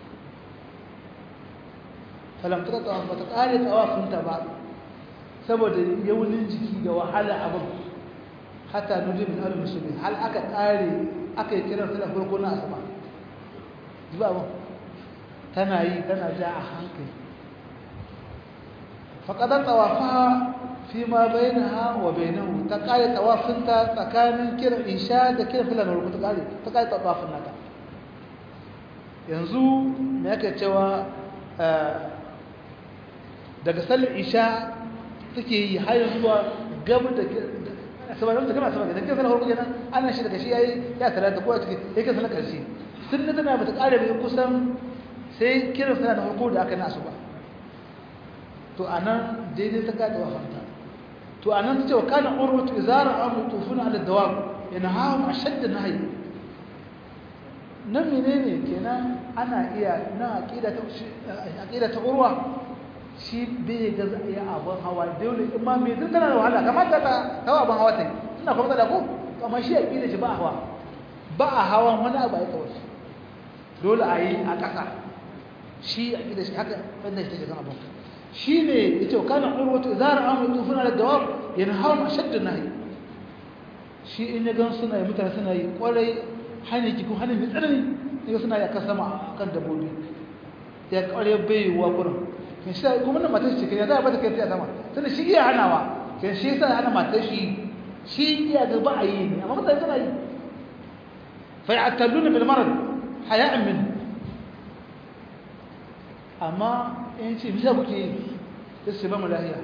falam taqdi tawafa ta kare tawafinta ba saboda yaunin jiki da wahala abin hatta nuje min alu musulmi hal aka kare aka yi kiran sallar farko na asaba zuba abin tana yi tana ja a hankali faƙadar tsawafa fi ma bainaha wa bainahu ta kare tsawafinta tsakanin kiran isha da kiran sallar farko ta kare ta kare tsawafin nata yanzu me yake cewa daga sallar isha take yi har zuwa gaba da saboda da kana saboda dan kana farko kenan ana shi daga shi yayi ya talata ko a cikin yake sanar karshe sunna tana bata kare bai kusan sai kiran sana da farko da aka nasu ba to anan daidai ta kada wa fanta to anan tace wa kana urwatu izara amu tufuna ala dawam yanahum ashadd nahy nan menene kenan ana iya na aqida ta aqida ta urwa shi bai ga za a yi abin hawa dole in ma mai tun tana da wahala kamata ta hawa abin hawa ta yi suna kuma da ko amma shi a ƙila shi ba a hawa ba a hawa wani abu a yi kawai dole a yi a ƙasa shi a ƙila shi haka wanda shi take kan abin shi ne ya ce kanan urwatu zara an mutu suna da jawab yana hawa ma shaddu na yi shi in ya gan suna yi mutane suna yi ƙwarai hanyar ki ko hanyar mai tsanani ne suna yi a kan sama kan dabbobi ya ƙwarai bai wa kurin kin shi kuma na matar shi ya za a bata kai a sama tunda shi iya hanawa kin shi yasa hana matar shi shi iya ga ba a yi ne amma mutane suna yi fa ya'talluna bil marad haya'an min amma in ce bisa kuke yi sai su ba mu lahiya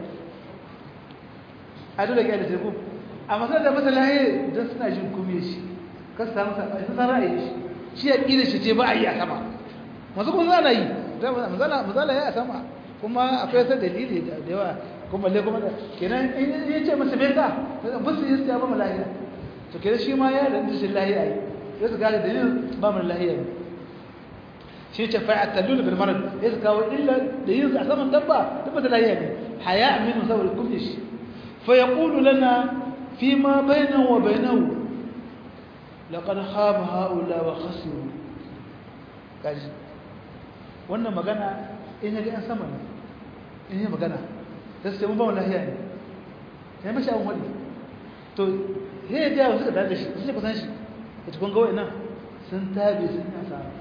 a dole ga da teku amma sai da masa lahiya don suna jin kume shi ka samu sa sun san ra'ayi shi shi ya ƙi da shi ce ba a yi a sama masu kun zana yi mazala ya a sama kuma akwai sai dalili da yawa kuma le kuma kenan in ya ce masa bai ka ba su yi ya ba mu lahiya to kenan shi ma ya da shi lahiya yi ya su gane dalilin ba mu lahiya ne shi ce fa atallul bil marad ya su kawo illa da yin a saman dabba dabba da lahiya ne haya min saboda kulli shi fa yaqulu lana fi ma bainahu wa bainahu laqad khaba haula wa khasiru kaji wannan magana in ya ga yan sama ne in yi magana da su ce mun ba mu lahiya ne ya mashi abin wani to ya yi jawo suka dada shi su ce kusan shi ya tukun gawai nan sun tabi sun yi asara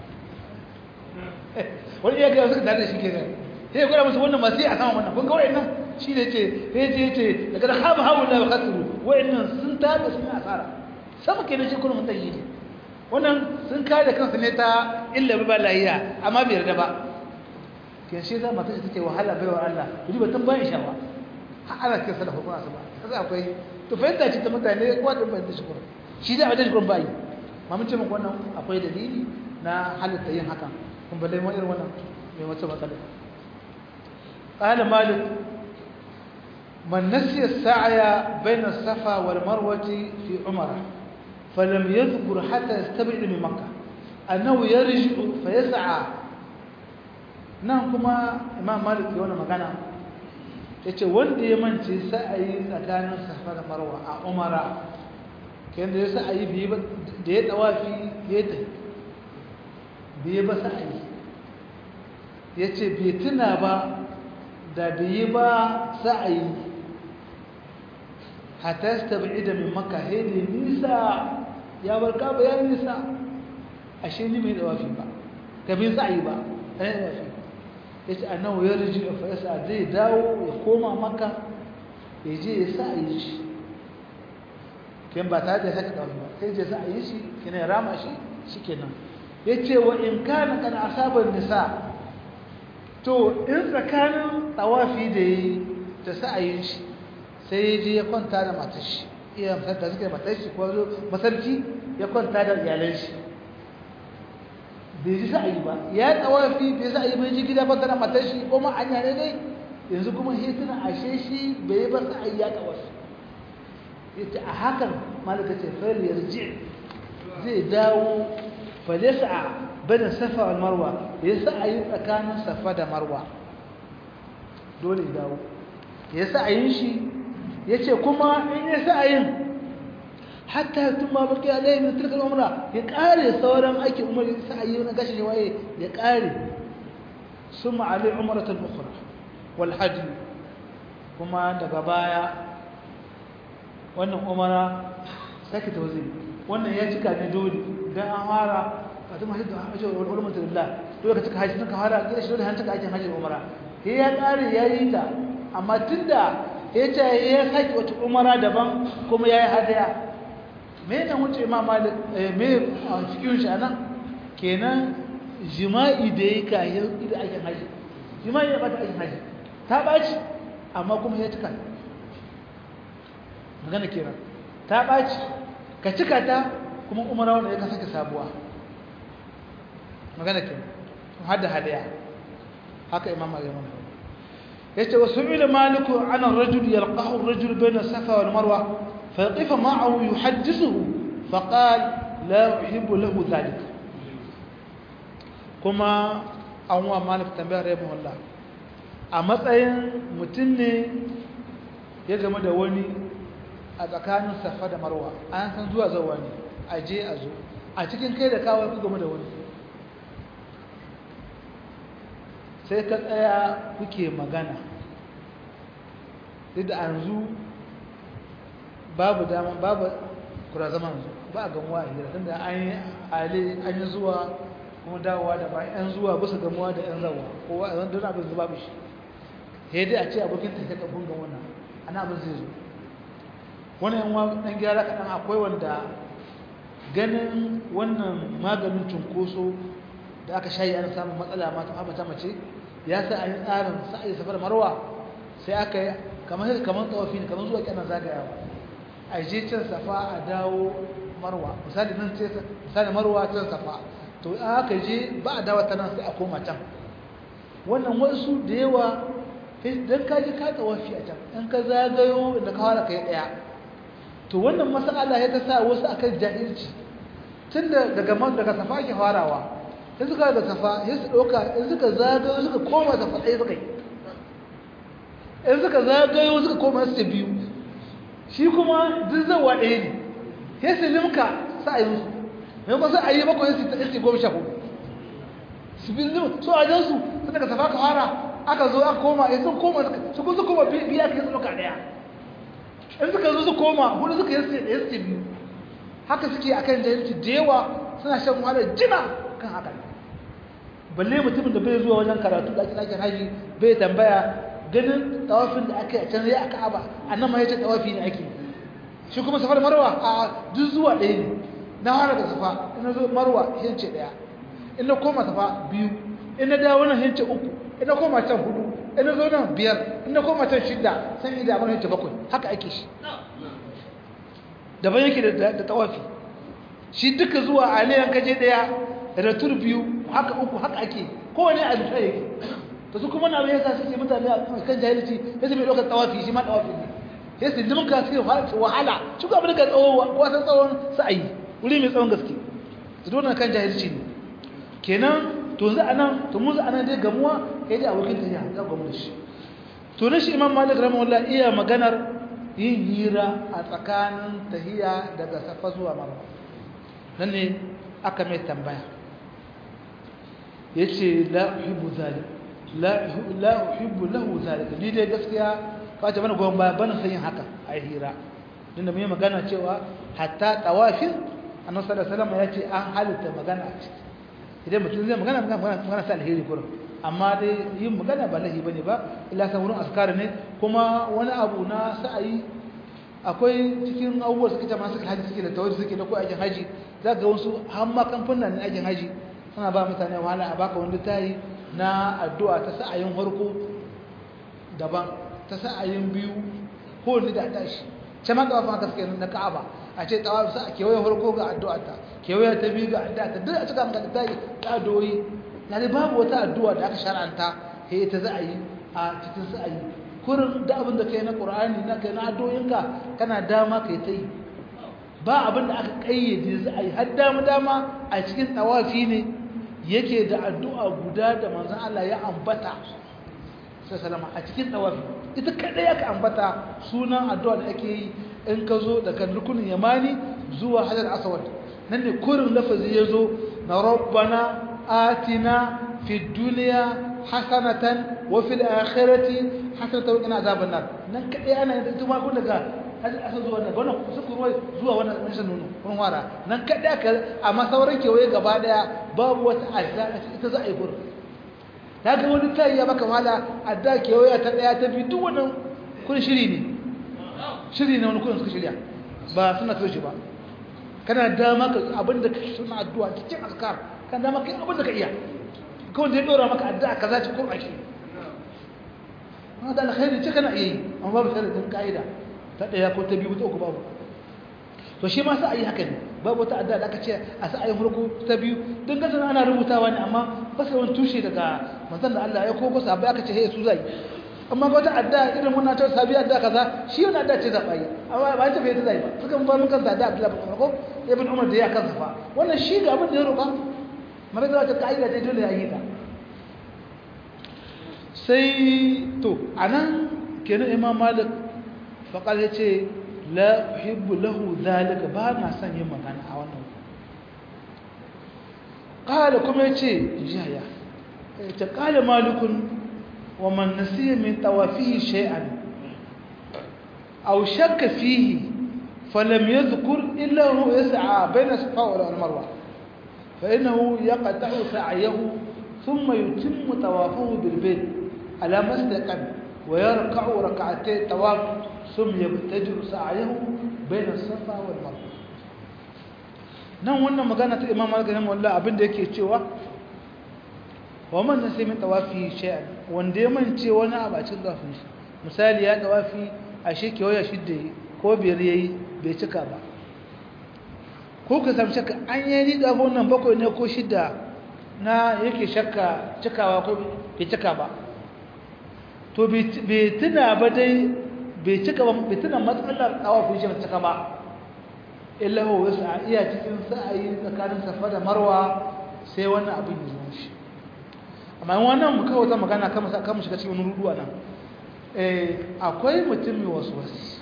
wani iya gaya suka dada shi ke nan ya gwada musu wannan masu yi a sama wannan kun gawai nan shi ne ce ya ce ce daga da haɓa haɓa da bakaturu wa'in nan sun tabi sun yi asara sama ke nan shi kuma mutan yi ne wannan sun kare kansu ne ta illa ba lahiya amma bai yarda ba ke shi za mata ce take wahala bai wa Allah kudi ba tun bayan shawa har ana kai salafa kuma su ba kaza akwai to fahimta ce ta mutane kowa da bayan shi kuma shi da abin shi bayi ma mun ce muku wannan akwai dalili na halitta yin hakan kun balle mu irin wannan mai wata matsala qala malik man nasiya as-sa'ya bayna as-safa wal marwati fi umrah فلم يذكر حتى يستبعد من مكة أنه يرجع فيسعى nan kuma imam malik ya wani magana ya ce wanda ya mance sa'ayi tsakanin safa da marwa a umara kayan da ya sa'ayi da ya tsawafi ya ta biye ba sa'ayi ya ce bai tuna ba da biye ba sa'ayi hatta ta bai da mai maka hede nisa ya bar kaba ya nisa ashe ni mai tsawafi ba ka bin sa'ayi ba ɗaya tsawafi ya ce annahu ya riji a fa'isa zai dawo ya koma maka ya je ya sa a yi shi ken ba tare da saka ɗauki ba sai je sa a yi shi kina ya rama shi shi kenan ya ce wa in kana kan asabar nisa to in tsakanin tsawafi da yi ta sa a yi shi sai ya je ya kwanta da matar shi iya da suke matar shi ko masarki ya kwanta da iyalan shi bai ji sa'ayi ba ya tsawafi bai sa'ayi bai ji gida kwanta da matar shi ko ma anya ne dai yanzu kuma hituna ashe shi bai ba sa'ayi ya tsawafi yace a hakan malaka ce fal yarji zai dawo fa yas'a bada safa wal marwa ya sa'ayi tsakanin safa da marwa dole ya dawo ya sa'ayin shi yace kuma in ya sa'ayin hatta tun ma baki alai min tilka umra ya kare sauran aikin umar sai ayi na gashi waye ya kare summa alai umratul ukhra wal hajj kuma daga baya wannan umara sake tawzi wannan ya cika ne dole dan an fara fatima hajji da hajji wal umratu lillah dole ka cika hajji ka fara gida shi dole han cika aikin hajji umara sai ya kare yayi ta amma tunda ya ce ya sake wata umara daban kuma yayi hadaya me ne wuce ma malik me a cikin shi anan kenan jima'i da yake kayan ida ake haji jima'i ya bata ake haji ta baci amma kuma ya cika magana kenan ta baci ka cika ta kuma umara wanda ya ka sake sabuwa magana kenan hada hadaya haka imam malik yace wasu ila maliku ana rajul yalqahu ar-rajul bayna safa wal marwa فيقف معه يحدثه فقال لا أحب له ذلك كما أنواع مالك تنبيه رحمه الله a matsayin mutum ne ya game da wani a tsakanin safa da marwa an san zuwa zawa ne a je a zo a cikin kai da kawai ku game da wani sai ka tsaya kuke magana duk da yanzu babu dama babu kura zaman ba a gamuwa a hira tunda an yi ale an yi zuwa kuma dawowa da ba yan zuwa bisa gamuwa da yan zawa kowa a zan dana abin zuba bishi sai dai a ce abokin ta ka bunga wannan ana abin zai zo wani yan wa dan gyara kaɗan akwai wanda ganin wannan maganin cunkoso da aka shayi ana samun matsala mata mata mace ya sa a yi tsarin sa'ayi safar marwa sai aka yi kamar kamar tsawafi ne kamar zuwa kyanar zagayawa a je can safa a dawo marwa misali nan ce misali marwa can safa to in aka je ba a dawo ta nan sai a koma can wannan wasu da yawa don ka je ka tsawafi a can in ka zagayo inda ka fara kai daya to wannan masala ya ta sa wasu akan jahilci tun da daga daga safa ke farawa in suka da safa sai su ɗauka in suka zagayo suka koma safa ɗaya suka yi in suka zagayo suka koma su biyu shi kuma duk zawa ɗaya ne sai su limka sa'ayinsu mai ba sai a yi bakwai su ta goma sha hudu su bi lim so a jansu su daga safa ka fara aka zo aka koma ya sun koma su kun su koma biya ka yi su ɗauka ɗaya in suka zo su koma hudu suka yi su ɗaya su biyu haka suke akan jahilci da yawa suna shan wahalar jina kan haka balle mutumin da bai zuwa wajen karatu da ake ɗakin haji bai tambaya ganin tawafin da aka yi a can zai aka aba a nan ma ya ce tawafi ne ake shi kuma safar marwa a duk zuwa ɗaya ne na fara da safa ina zo marwa hince ɗaya ina koma safa biyu ina dawo nan hince uku ina koma can hudu ina zo nan biyar ina koma can shidda san yi damar hince bakwai haka ake shi daban yake da tawafi shi duka zuwa aliyan kaje ɗaya da tur biyu haka uku haka ake kowane a duka yake to su kuma na bai yasa suke mutane a kan jahilci ya su mai ɗaukar tsawafi shi ma tsawafi ne ya su limin ka suke wahala shi ko abin da ka tsawo wasan tsawon sa'ayi wuri mai tsawon gaske su dole kan jahilci ne kenan to za a nan to mu za a nan dai gamuwa ya ji abokin ta ya ga gamu da shi to na shi imam malik rahimahullah iya maganar yin hira a tsakanin tahiya daga safa zuwa marwa nan ne aka mai tambaya ya ce la uhibbu zalik la uhibbu lahu zalika ni dai gaskiya ka ce mana goyon baya bana san yin haka a hira din da mun yi magana cewa hatta tawafin annabi sallallahu alaihi wasallam ya ce an halitta magana a ciki idan mutum zai magana magana magana sa alheri kurum amma dai yin magana ba lahi bane ba illa san wurin askar ne kuma wani abu na sa'ayi akwai cikin abubuwa suke ta masu haji suke da tawari suke da ko aikin haji za ga wasu har ma kamfanin na aikin haji suna ba mutane wahala a baka wani tayi na addu'a ta sa'ayin harko daban ta sa'ayin biyu ko ni da tashi ce ma kafa haka suke na Ka'aba a ce tawafi sa kewaye harko ga addu'a ta kewaye ta biyu ga addu'a ta duk a cika maka tayi ta doyi na dai babu wata addu'a da aka shar'anta he ta za a yi a cikin sa'ayi kurin da abin da kai na Qur'ani na kai na addu'o'inka kana dama kai ta yi ba abin da aka kayyade za a yi har dama dama a cikin tawafi ne yake da addu'a guda da manzan Allah ya ambata salama a cikin tawafi ita kadai aka ambata sunan addu'a da ake yi in ka zo daga rukunin yamani zuwa hajar aswad nan ne kurin lafazi ya zo na rabbana atina fi duniya hasanatan wa fil akhirati hasanatan wa qina azaban nar nan kadai ana yin tuma kun daga hajar aswad zuwa daga wannan suku ruwa zuwa wannan rashin nono kun wara nan kadai aka amma sauran kewaye gaba daya babu wata adda ita za a yi gurin ta ga wani tayi ya baka wala adda kewaye ta daya ta bi duk wannan kun shiri ne shiri ne wani kun suka shirya ba suna so shi ba kana dama ka abinda ka suna addu'a cikin azkar kana dama kai abinda ka iya kawai da ya dora maka addu'a kaza ci kurba ki ma da alkhairi ce kana iya yi amma babu sharadin ka'ida ta daya ko ta biyu ta uku babu to shi ma sai ayi haka ne babu wata addu'a da aka ce a sa ayi farko ta biyu don gasan ana rubutawa ne amma ba sai wani tushe daga manzon da Allah ya koko sabai aka ce hey su zai amma ga wata addu'a irin wannan ta sabi addu'a kaza shi wannan addu'a ce zabai amma ba ta bai ta zai ba suka mun ba mun kansa addu'a Abdullah bin Umar ibn Umar da ya kansa fa wannan shi ga abin da ya roƙa mara da wata kaida ce dole ya yi ta sai to anan kenan imam malik faqal yace la uhibbu lahu zalika ba na son yin magana a wannan qala kuma yace jaya ta qala malikun wa man nasiya min tawafihi shay'an aw shakka fihi falam yadhkur illa huwa yas'a bayna safa wal marwa fa innahu yaqta'u sa'yahu thumma yutimmu tawafahu bil bayt ala mastaqam ويركع ركعتي طواف ثم يبتدر سعيه بين الصفا والمروه nan wannan magana ta imam malik rahimahullah abin da yake cewa wa man nasi min tawafi shay'an wanda ya mance wani abu a cikin tawafin shi misali ya tawafi a sheke waya shidda ko biyar yayi bai cika ba ko ka samu shakka an yi riga wannan bakwai ne ko shidda na yake shakka cikawa ko bai cika ba to bai tuna ba dai bai cika ba bai tuna matsalar tawafin shi bai cika ba illa huwa yasa iya cikin sa'ayi tsakanin safa da marwa sai wannan abin ya zo shi amma wannan mu kawo ta magana kama kama shiga cikin rudu nan eh akwai mutum mai waswasi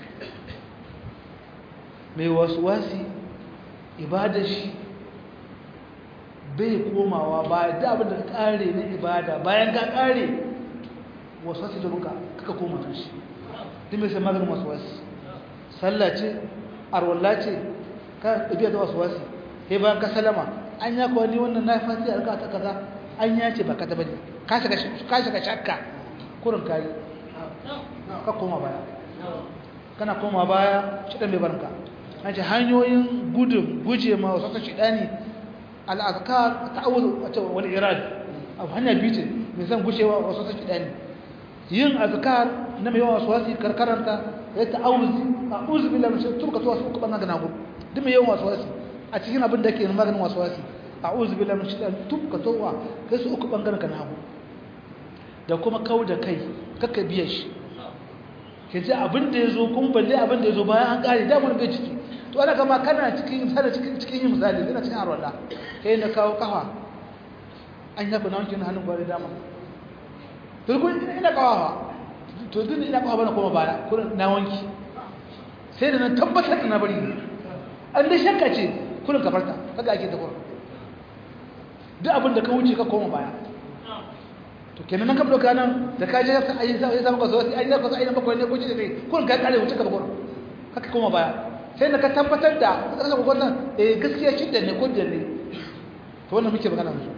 mai waswasi ibada shi bai komawa ba da abin da kare na ibada bayan ka kare waswasi da ruka kaka koma kan shi duk mai sai maganin waswasi sallah ce arwalla ce ka ɗabi'a ta waswasi sai bayan ka salama an ya kuwa ni wannan na fasi a ta kaza an ya ce ba ka taɓa ne ka shiga shakka kurin kari ka koma baya kana koma baya shi ɗan bai barka an ce hanyoyin gudun guje ma wasu ta shiɗani al'azkar ta'awuzu a ce wani irad abu hanya biyu ce mai zan gushewa wasu ta shiɗani yin azkar na mai yawan wasuwasi karkaranta ya ta'awuzi a uzu billahi min shaitan turka tuwasu uku bangaren nagu duk mai yawan wasuwasi a cikin abin da ke maganin wasuwasi a uzu billahi min shaitan turka tuwa kai su uku bangaren ka nagu da kuma kau da kai kakka biya shi ke ji abin da ya zo kuma balle abin da ya zo bayan an kare damar bai ciki to ana kama kana cikin misali cikin yin misali yana cikin arwala kai na kawo kafa an yaku na wankin hannun gwari dama turkun ina kawawa to duk ina kawawa bana koma baya kurin na wanki sai da na tabbatar da na bari an da shakka ce kurin ka farta kaga ake ta kurin duk abin da ka wuce ka koma baya to kenan nan ka doka nan da ka je ka ayi sai sai ka zo sai ayi ka zo ayi bakwai ne ko ce kai kurin ka kare wuce ka ba kurin kaka koma baya sai da ka tabbatar da ka ko wannan eh gaskiya shidda ne ko da ne to wannan muke magana musu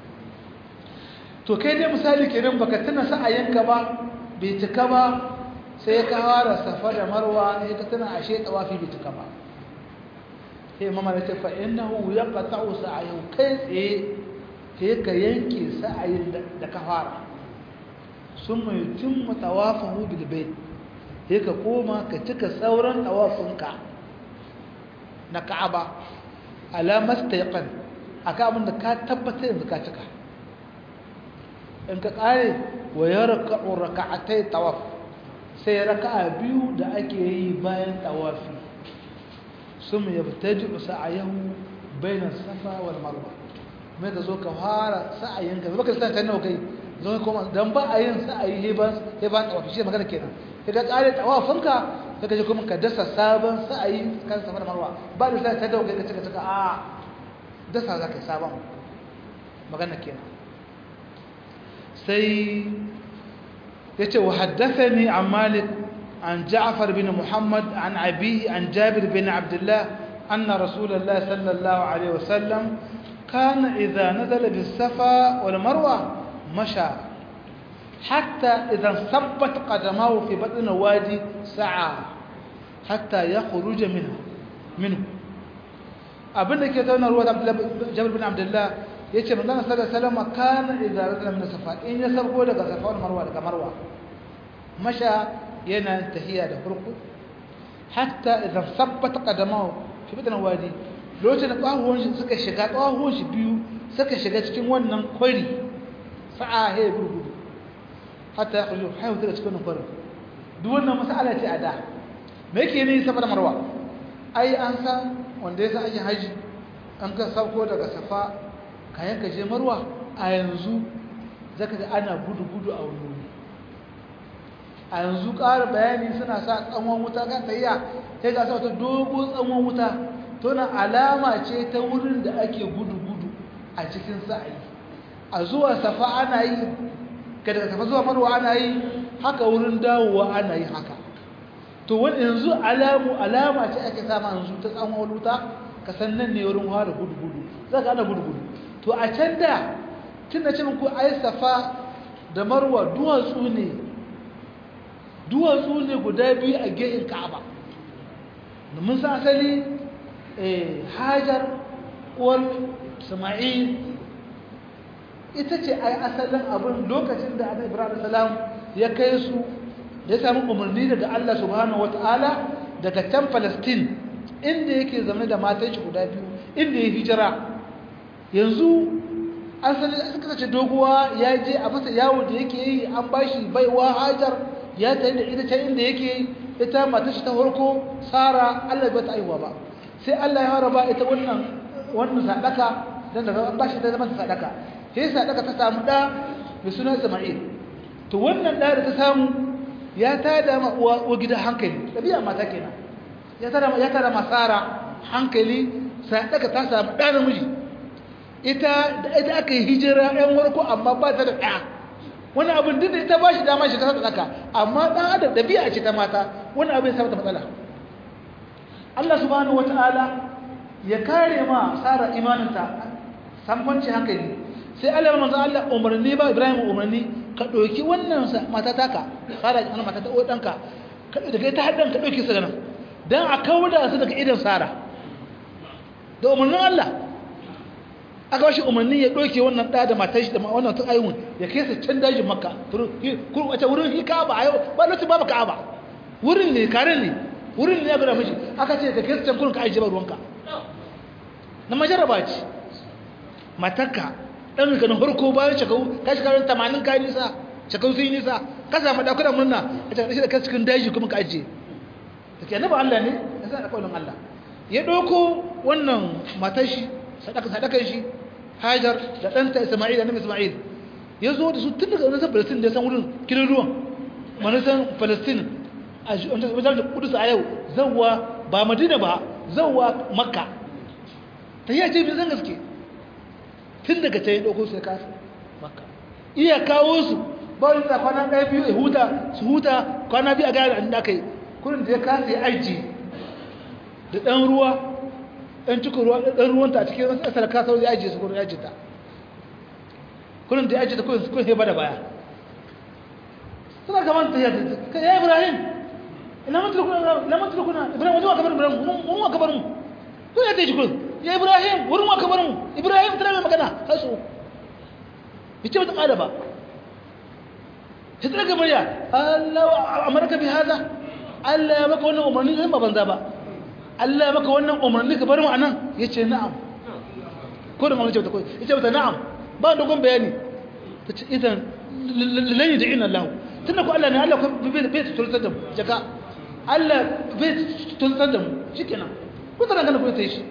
to kai dai misali kenan baka tuna sa'ayinka ba bai cika ba sai ka fara safa da marwa sai ka tuna ashe tawafi bai cika ba sai mama ya ce fa innahu yaqta'u sa'ayu kai tsaye sai ka yanke sa'ayin da ka fara summa yutimmu tawafahu bil bayt sai ka koma ka cika sauran tawafinka na Ka'aba alamas tayqan aka abin da ka tabbata yanzu ka cika in ka kare wa ya raka'u raka'atai tawaf sai raka'a biyu da ake yi bayan tawafi sun yabtaji sa'ayahu baina safa wal marwa mai ka zo ka fara sa'ayin ka baka san ta nawa kai zo kuma dan ba a yin sa'ayi he ban he ban tawafi shi magana kenan sai ka kare tawafin ka sai ka je kuma ka dasa sabon sa'ayi kan safa da marwa ba da sai ta dawo kai ka cika cika a dasa zaka sabon magana kenan sai ya ce wa haddafani an malik an ja'afar bin muhammad an abi an jabir bin abdullah anna rasulallah sallallahu alaihi wasallam kana idza nazala bis safa wal marwa masha hatta idza sabbat qadamahu fi batn wadi sa'a hatta yakhruja minhu minhu abinda ke zauna ruwa da jabir bin abdullah yace manzon sallallahu alaihi wasallam kana idza nazala min safa in ya sarko daga safa wal marwa daga marwa masha yana tahiya da farko hatta idza sabbat qadamahu fi batn wadi lokacin da ƙwahuwan shi suka shiga ƙwahuwan shi biyu suka shiga cikin wannan kwari sa'a he gurgudu hatta ya kullu hayu daga cikin wannan kwarin duk wannan mas'ala ce a da me yake ne safa da marwa ai an san wanda ya san aikin haji an ka sauko daga safa kayan ka je marwa a yanzu zaka ga ana gudu gudu a wani a yanzu ƙara bayani suna sa tsanwan wuta kan tayya sai ga sa wata dogon tsanwan wuta to na alama ce ta wurin da ake gudu-gudu a cikin sa'ayi a zuwa safa ana yi ka daga safa zuwa marwa ana yi haka wurin dawowa ana yi haka to wani yanzu alamu alama ce ake sama yanzu ta tsanwan wuta ka san nan ne wurin fara gudu-gudu za ka ana gudu-gudu to a can da tun da ce muku ai safa da marwa duwatsu ne duwatsu ne guda biyu a gehin ka'aba mun san asali hajar uwar sama'il ita ce ai asalin abin lokacin da annabi ibrahim salam ya kai su ya samu umarni daga Allah subhanahu wataala daga can Palestine inda yake zama da matan shi guda biyu inda ya hijira yanzu an sani suka sace doguwa ya je a masa yawo da yake yi an bashi baiwa hajar ya tayi da ita can inda yake ita matar shi ta farko sara Allah bai ta aiwa ba sai Allah ya fara ba ita wannan wannan sadaka dan da an bashi da zaman sadaka sai sadaka ta samu da mai suna Isma'il to wannan da da ta samu ya tada ma uwa gida hankali dabi'a mata kenan ya tada ya tada masara hankali sadaka ta samu da namiji ita da ita aka yi hijira ɗan warko amma ba ta da ɗaya wani abin duk da ita ba shi dama shi kasar da ɗaka amma ɗan adam ɗabi'a ce ta mata wani abin sa mata matsala Allah subhanahu wata'ala ya kare ma tsara imaninta samfanci hankali sai Allah manzo Allah umarni ba Ibrahim umarni ka ɗauki wannan mata taka tsara wannan mata ta ɗanka daga ita haddan ka ɗauki su nan dan a kauda su daga idan sara da umarnin Allah aka bashi umarni ya ɗauke wannan ɗa da matar shi da wannan tun ayyun ya kai su can dajin makka wata wurin hi ka'aba a yau ba lokacin babu ka'aba wurin ne karen ne wurin ne ya gura mishi aka ce ka kai su can kurin ka ajiye ba ruwanka na majaraba ce matarka ɗan ka na farko bayan shekaru ka shi karin tamanin ka nisa shekaru sun yi nisa ka samu ɗakunan murna a cikin da ka cikin daji kuma ka ajiye da ke annaba Allah ne ya sa da ƙaunin Allah ya ɗauko wannan matar shi sadakan shi hajar da ɗanta isma'il da nabi isma'il ya zo da su tun daga wajen palestin da ya san wurin kilin ruwan manisan palestin a wajen da kudus a yau zauwa ba madina ba zauwa makka ta yi a ce mai zan gaske tun daga ta yi ɗauko su ya kasa makka iya kawo su ba wani da kwana ɗaya biyu ya huta su huta kwana biyu a gaya da aka yi kurin da ya kasa ya aiki da ɗan ruwa ɗan cikin ruwa ɗan ruwanta a cikin wasu asar kasar ya ajiye su kuma ya ajiye ta kullum da ya ajiye ta kullum kullum ya bada baya suna kamar ta yadda ya ibrahim ina mantar kuna ibrahim wajen wakabar ibrahim mun wakabar mu kun ya teji kullum ya ibrahim wurin wakabar mu ibrahim tana mai magana har su ya ce mata ƙada ba ya tsira ga murya allah amurka bi haza allah ya maka wannan umarni zai ba banza ba Allah ya maka wannan umarni ka bar mu anan yace na'am ko da mamace ta ko yace mata na'am ba dogon bayani tace idan lan yad'ina Allah tunda ko Allah ne Allah ko bai bai tulsar da mu jaka Allah bai tulsar da mu shikenan ko tana ganin ko ta yi shi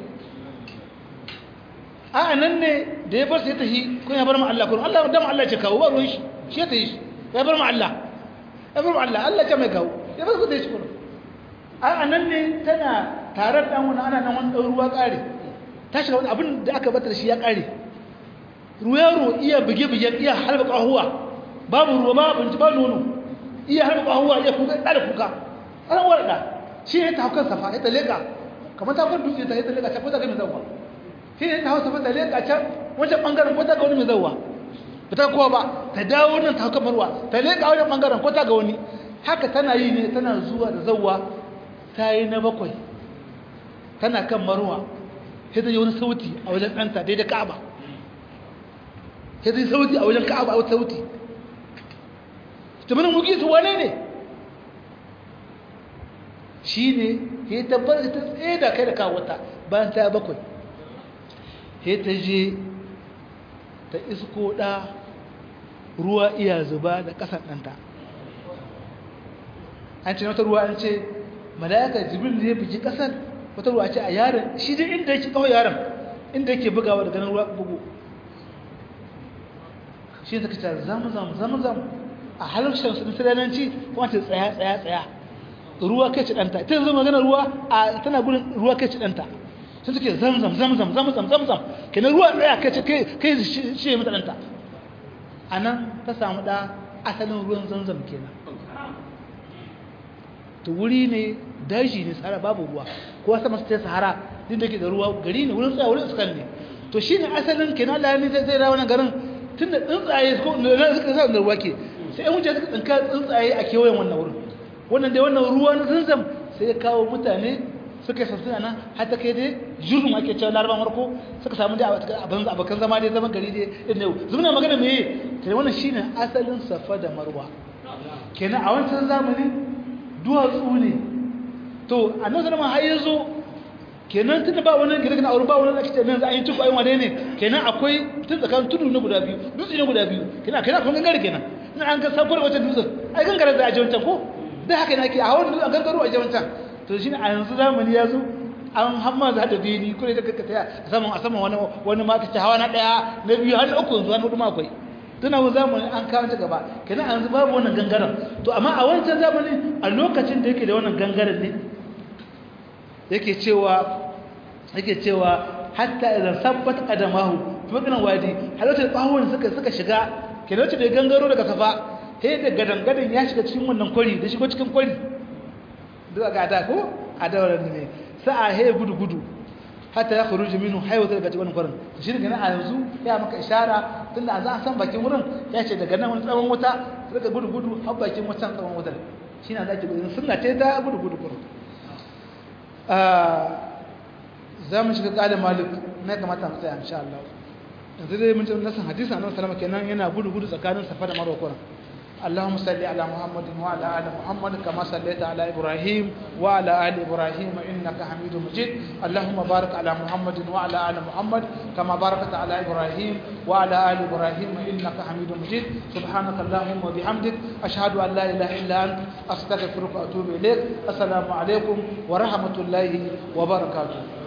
a nan ne da ya bar sai ta yi ko ya bar mu Allah ko Allah dan Allah ce kawo ba ruwan shi shi ta yi shi ya bar mu Allah ya bar mu Allah Allah ce mai kawo ya bar ku ta yi shi ko a nan ne tana tare da wani ana nan wani ruwa ƙare ta shiga wani abin da aka bata da shi ya ƙare ruwa iya buge-buge iya halba ƙahuwa babu ruwa ba abinci ba nono iya halba ƙahuwa iya kuka ɗa da kuka ana warɗa shi ne ta haukan safa ya ta leƙa kamar ta kwan dutse ta ya ta leƙa can ko ta ga mai zauwa shi ne ta hau safa ta leƙa can wancan ɓangaren ko ta ga wani mai zauwa ba ta kowa ba ta dawo nan ta haukan marwa ta leƙa wajen ɓangaren ko ta ga wani haka tana yi ne tana zuwa da zauwa ta yi na bakwai tana kan marwa sai ta yi wani sauti a wajen ɗanta daidai ka'aba sai ta yi sauti a wajen ka'aba a wata sauti ta mana mugi su wane ne shi ne ya tabbar da ta tsaye da kai da kawata bayan ta bakwai sai ta je ta isko ɗa ruwa iya zuba da ƙasar ɗanta an ce wata ruwa an ce mala'ika jibril ne ya bugi ƙasar wata ruwa ce a yaron shi dai inda yake kawai yaron inda yake bugawa da ganin ruwa bugu shi ne ta kace zamu zamu zamu zamu a harshen su sirananci kuma ta tsaya tsaya tsaya ruwa kai ci danta ta yanzu magana ruwa a tana gudun ruwa kai ci danta sun suke zamzam zamzam zamzam zamzam kenan ruwa tsaya kai ci kai kai shi mata danta anan ta samu da asalin ruwan zamzam kenan to wuri ne daji ne sahara babu ruwa ko sama su ta sahara din da ke da ruwa gari ne wurin tsaya wurin iskan ne to shi ne asalin kenan Allah ne zai rawa na garin tun da tsuntsaye ko na suka sa da ruwa ke sai yan wuce suka tsinka tsuntsaye a kewayen wannan wurin wannan dai wannan ruwa na zanzam sai ya kawo mutane suka yi sassuna nan har ta kai dai jurum ake cewa larabar marko suka samu dai abin abokan zama dai zama gari dai inda yau zumuna magana me kai wannan shine asalin safa da marwa kenan a wancan zamani duwatsu ne to annabi sallama har yazo kenan tunda ba wani gidan aure ba wani ake nan za a yi tuku ayi wane ne kenan akwai tun tsakanin tudu na guda biyu dutse ne guda biyu kenan kenan kun gangare kenan ina an ga sabuwar wata dutsen ai gangare za a je wancan ko dai haka ne ake a hawan dutsen gangaro a je wancan to shine a yanzu zamani ya zo an hamma za da bini kure da kaka taya a saman a saman wani wani ma kace hawa na daya na biyu har na uku yanzu wani hudu ma akwai tuna wani zamani an kawo ta gaba kenan a yanzu babu wannan gangaren to amma a wancan zamani a lokacin da yake da wannan gangaren ne yake cewa yake cewa hatta idan sabbat qadamahu maganan wadi halautar bawon suka suka shiga kenan wacce da gangaro daga safa sai da gadangadan ya shiga cikin wannan kwari da shigo cikin kwari duk ga da ko a dawaran ne sa'a he gudu gudu hatta ya khuruju minhu haywata daga cikin kwarin shi ne a yanzu ya maka ishara tunda an san bakin wurin ya ce daga nan wani tsawon wuta daga gudu gudu har bakin wutan tsawon wutar shine zaki gudu sunna ce ta gudu gudu kurin za mu shiga ƙalin malik na kamata mu tsaya insha Allah yanzu dai mun ji nasan hadisi annabi sallama kenan yana gudu gudu tsakanin safa da marwa kuran اللهم صل على محمد وعلى ال محمد كما صليت على ابراهيم وعلى ال ابراهيم انك حميد مجيد اللهم بارك على محمد وعلى ال محمد كما باركت على ابراهيم وعلى ال ابراهيم انك حميد مجيد سبحانك اللهم وبحمدك اشهد ان لا اله الا انت استغفرك واتوب اليك السلام عليكم ورحمه الله وبركاته